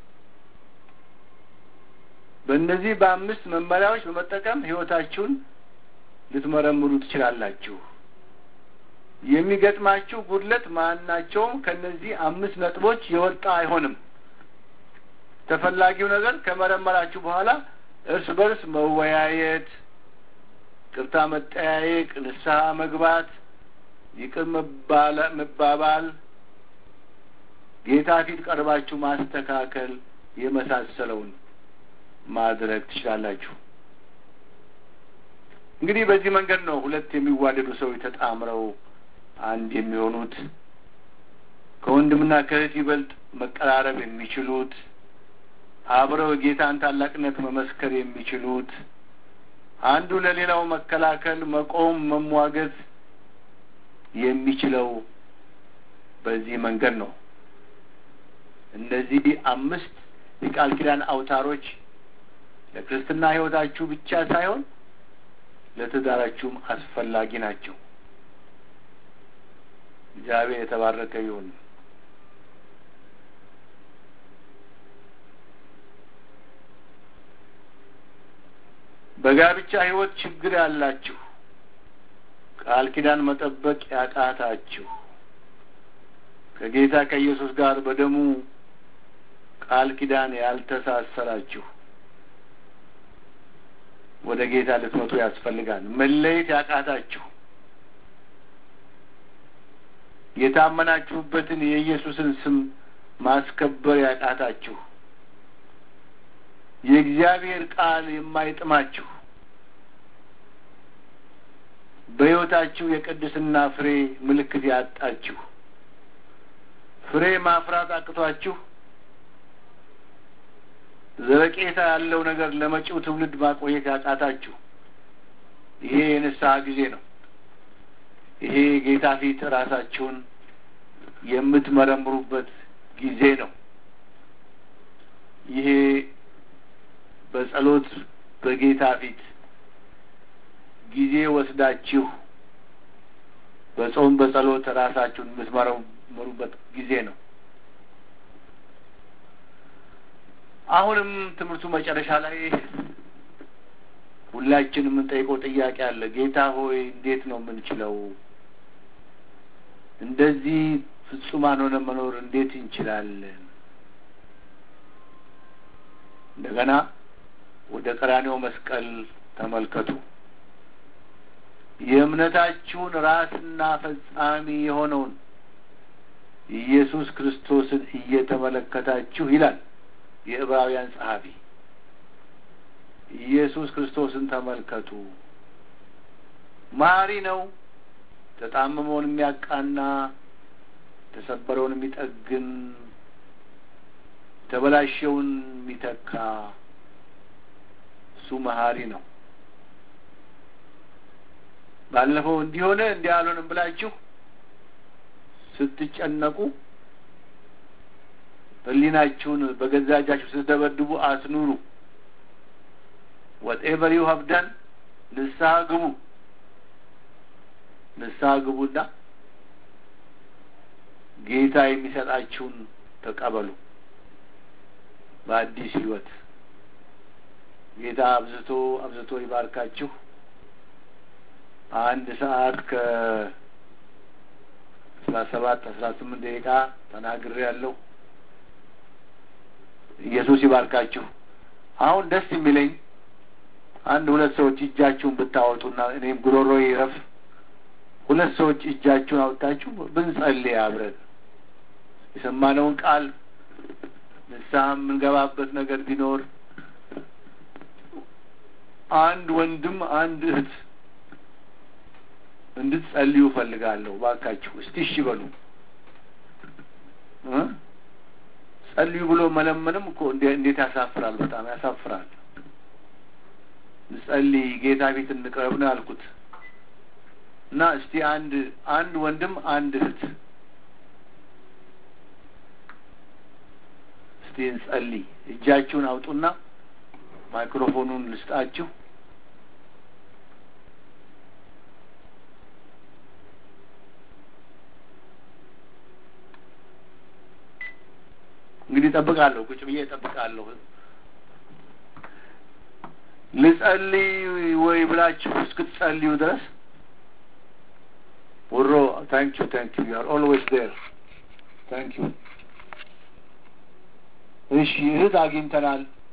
በእነዚህ በአምስት መመሪያዎች በመጠቀም ሕይወታችሁን ልትመረምሩ ትችላላችሁ። የሚገጥማችሁ ጉድለት ማናቸውም ከእነዚህ አምስት ነጥቦች የወጣ አይሆንም። ተፈላጊው ነገር ከመረመራችሁ በኋላ እርስ በርስ መወያየት፣ ቅርታ መጠያየቅ፣ ንስሐ መግባት፣ ይቅር መባባል፣ ጌታ ፊት ቀርባችሁ ማስተካከል የመሳሰለውን ማድረግ ትችላላችሁ። እንግዲህ በዚህ መንገድ ነው ሁለት የሚዋደዱ ሰዎች ተጣምረው አንድ የሚሆኑት ከወንድምና ከእህት ይበልጥ መቀራረብ የሚችሉት አብረው የጌታን ታላቅነት መመስከር የሚችሉት አንዱ ለሌላው መከላከል፣ መቆም፣ መሟገት የሚችለው በዚህ መንገድ ነው። እነዚህ አምስት የቃል ኪዳን አውታሮች ለክርስትና ሕይወታችሁ ብቻ ሳይሆን ለትዳራችሁም አስፈላጊ ናቸው። እግዚአብሔር የተባረከ ይሁን። በጋብቻ ሕይወት ችግር ያላችሁ፣ ቃል ኪዳን መጠበቅ ያቃታችሁ፣ ከጌታ ከኢየሱስ ጋር በደሙ ቃል ኪዳን ያልተሳሰራችሁ ወደ ጌታ ልትመጡ ያስፈልጋል። መለየት ያቃታችሁ የታመናችሁበትን የኢየሱስን ስም ማስከበር ያቃታችሁ የእግዚአብሔር ቃል የማይጥማችሁ በሕይወታችሁ የቅድስና ፍሬ ምልክት ያጣችሁ ፍሬ ማፍራት አቅቷችሁ ዘለቄታ ያለው ነገር ለመጪው ትውልድ ማቆየት ያቃታችሁ ይሄ የንስሐ ጊዜ ነው። ይሄ ጌታ ፊት ራሳችሁን የምትመረምሩበት ጊዜ ነው። ይሄ በጸሎት በጌታ ፊት ጊዜ ወስዳችሁ በጾም በጸሎት ራሳችሁን የምትመረምሩበት ጊዜ ነው። አሁንም ትምህርቱ መጨረሻ ላይ ሁላችን የምንጠይቀው ጥያቄ አለ። ጌታ ሆይ እንዴት ነው የምንችለው? እንደዚህ ፍጹማን ሆነ መኖር እንዴት እንችላለን? እንደገና ወደ ቀራኔው መስቀል ተመልከቱ። የእምነታችሁን ራስና ፈጻሚ የሆነውን ኢየሱስ ክርስቶስን እየተመለከታችሁ ይላል የዕብራውያን ጸሐፊ። ኢየሱስ ክርስቶስን ተመልከቱ። መሐሪ ነው። ተጣመመውን የሚያቃና፣ የተሰበረውን የሚጠግን፣ የተበላሸውን የሚተካ እሱ መሐሪ ነው። ባለፈው እንዲሆነ እንዲህ አልሆንም ብላችሁ ስትጨነቁ ሕሊናችሁን በገዛ እጃችሁ ስትደበድቡ አትኑሩ። ወትኤቨር ዩ ሀቭ ደን ንስሐ ግቡ። ንስሐ ግቡና ጌታ የሚሰጣችሁን ተቀበሉ። በአዲስ ሕይወት ጌታ አብዝቶ አብዝቶ ይባርካችሁ። አንድ ሰዓት ከአስራ ሰባት አስራ ስምንት ደቂቃ ተናግሬ ያለሁ። ኢየሱስ ይባርካችሁ። አሁን ደስ የሚለኝ አንድ ሁለት ሰዎች እጃችሁን ብታወጡና እኔም ጉሮሮ ይረፍ። ሁለት ሰዎች እጃችሁን አውጥታችሁ ብንጸልይ አብረን የሰማነውን ቃል ንስሐ የምንገባበት ነገር ቢኖር አንድ ወንድም አንድ እህት እንድትጸልዩ እፈልጋለሁ። ባካችሁ እስቲ እሺ በሉ። ጸልዩ ብሎ መለመንም እኮ እንዴት ያሳፍራል! በጣም ያሳፍራል። ጸልይ፣ ጌታ ፊት እንቅረብ ነው ያልኩት እና እስቲ አንድ አንድ ወንድም አንድ እህት እስቲ እንጸልይ። እጃችሁን አውጡና ማይክሮፎኑን ልስጣችሁ። እንግዲህ እጠብቃለሁ፣ ቁጭ ብዬ እጠብቃለሁ። ልጸልይ ወይ ብላችሁ እስክትጸልዩ ድረስ ውሮ ታንክ ዩ ታንክ ዩ አር ኦልዌይስ ዴር ታንክ ዩ። እሺ እህት አግኝተናል።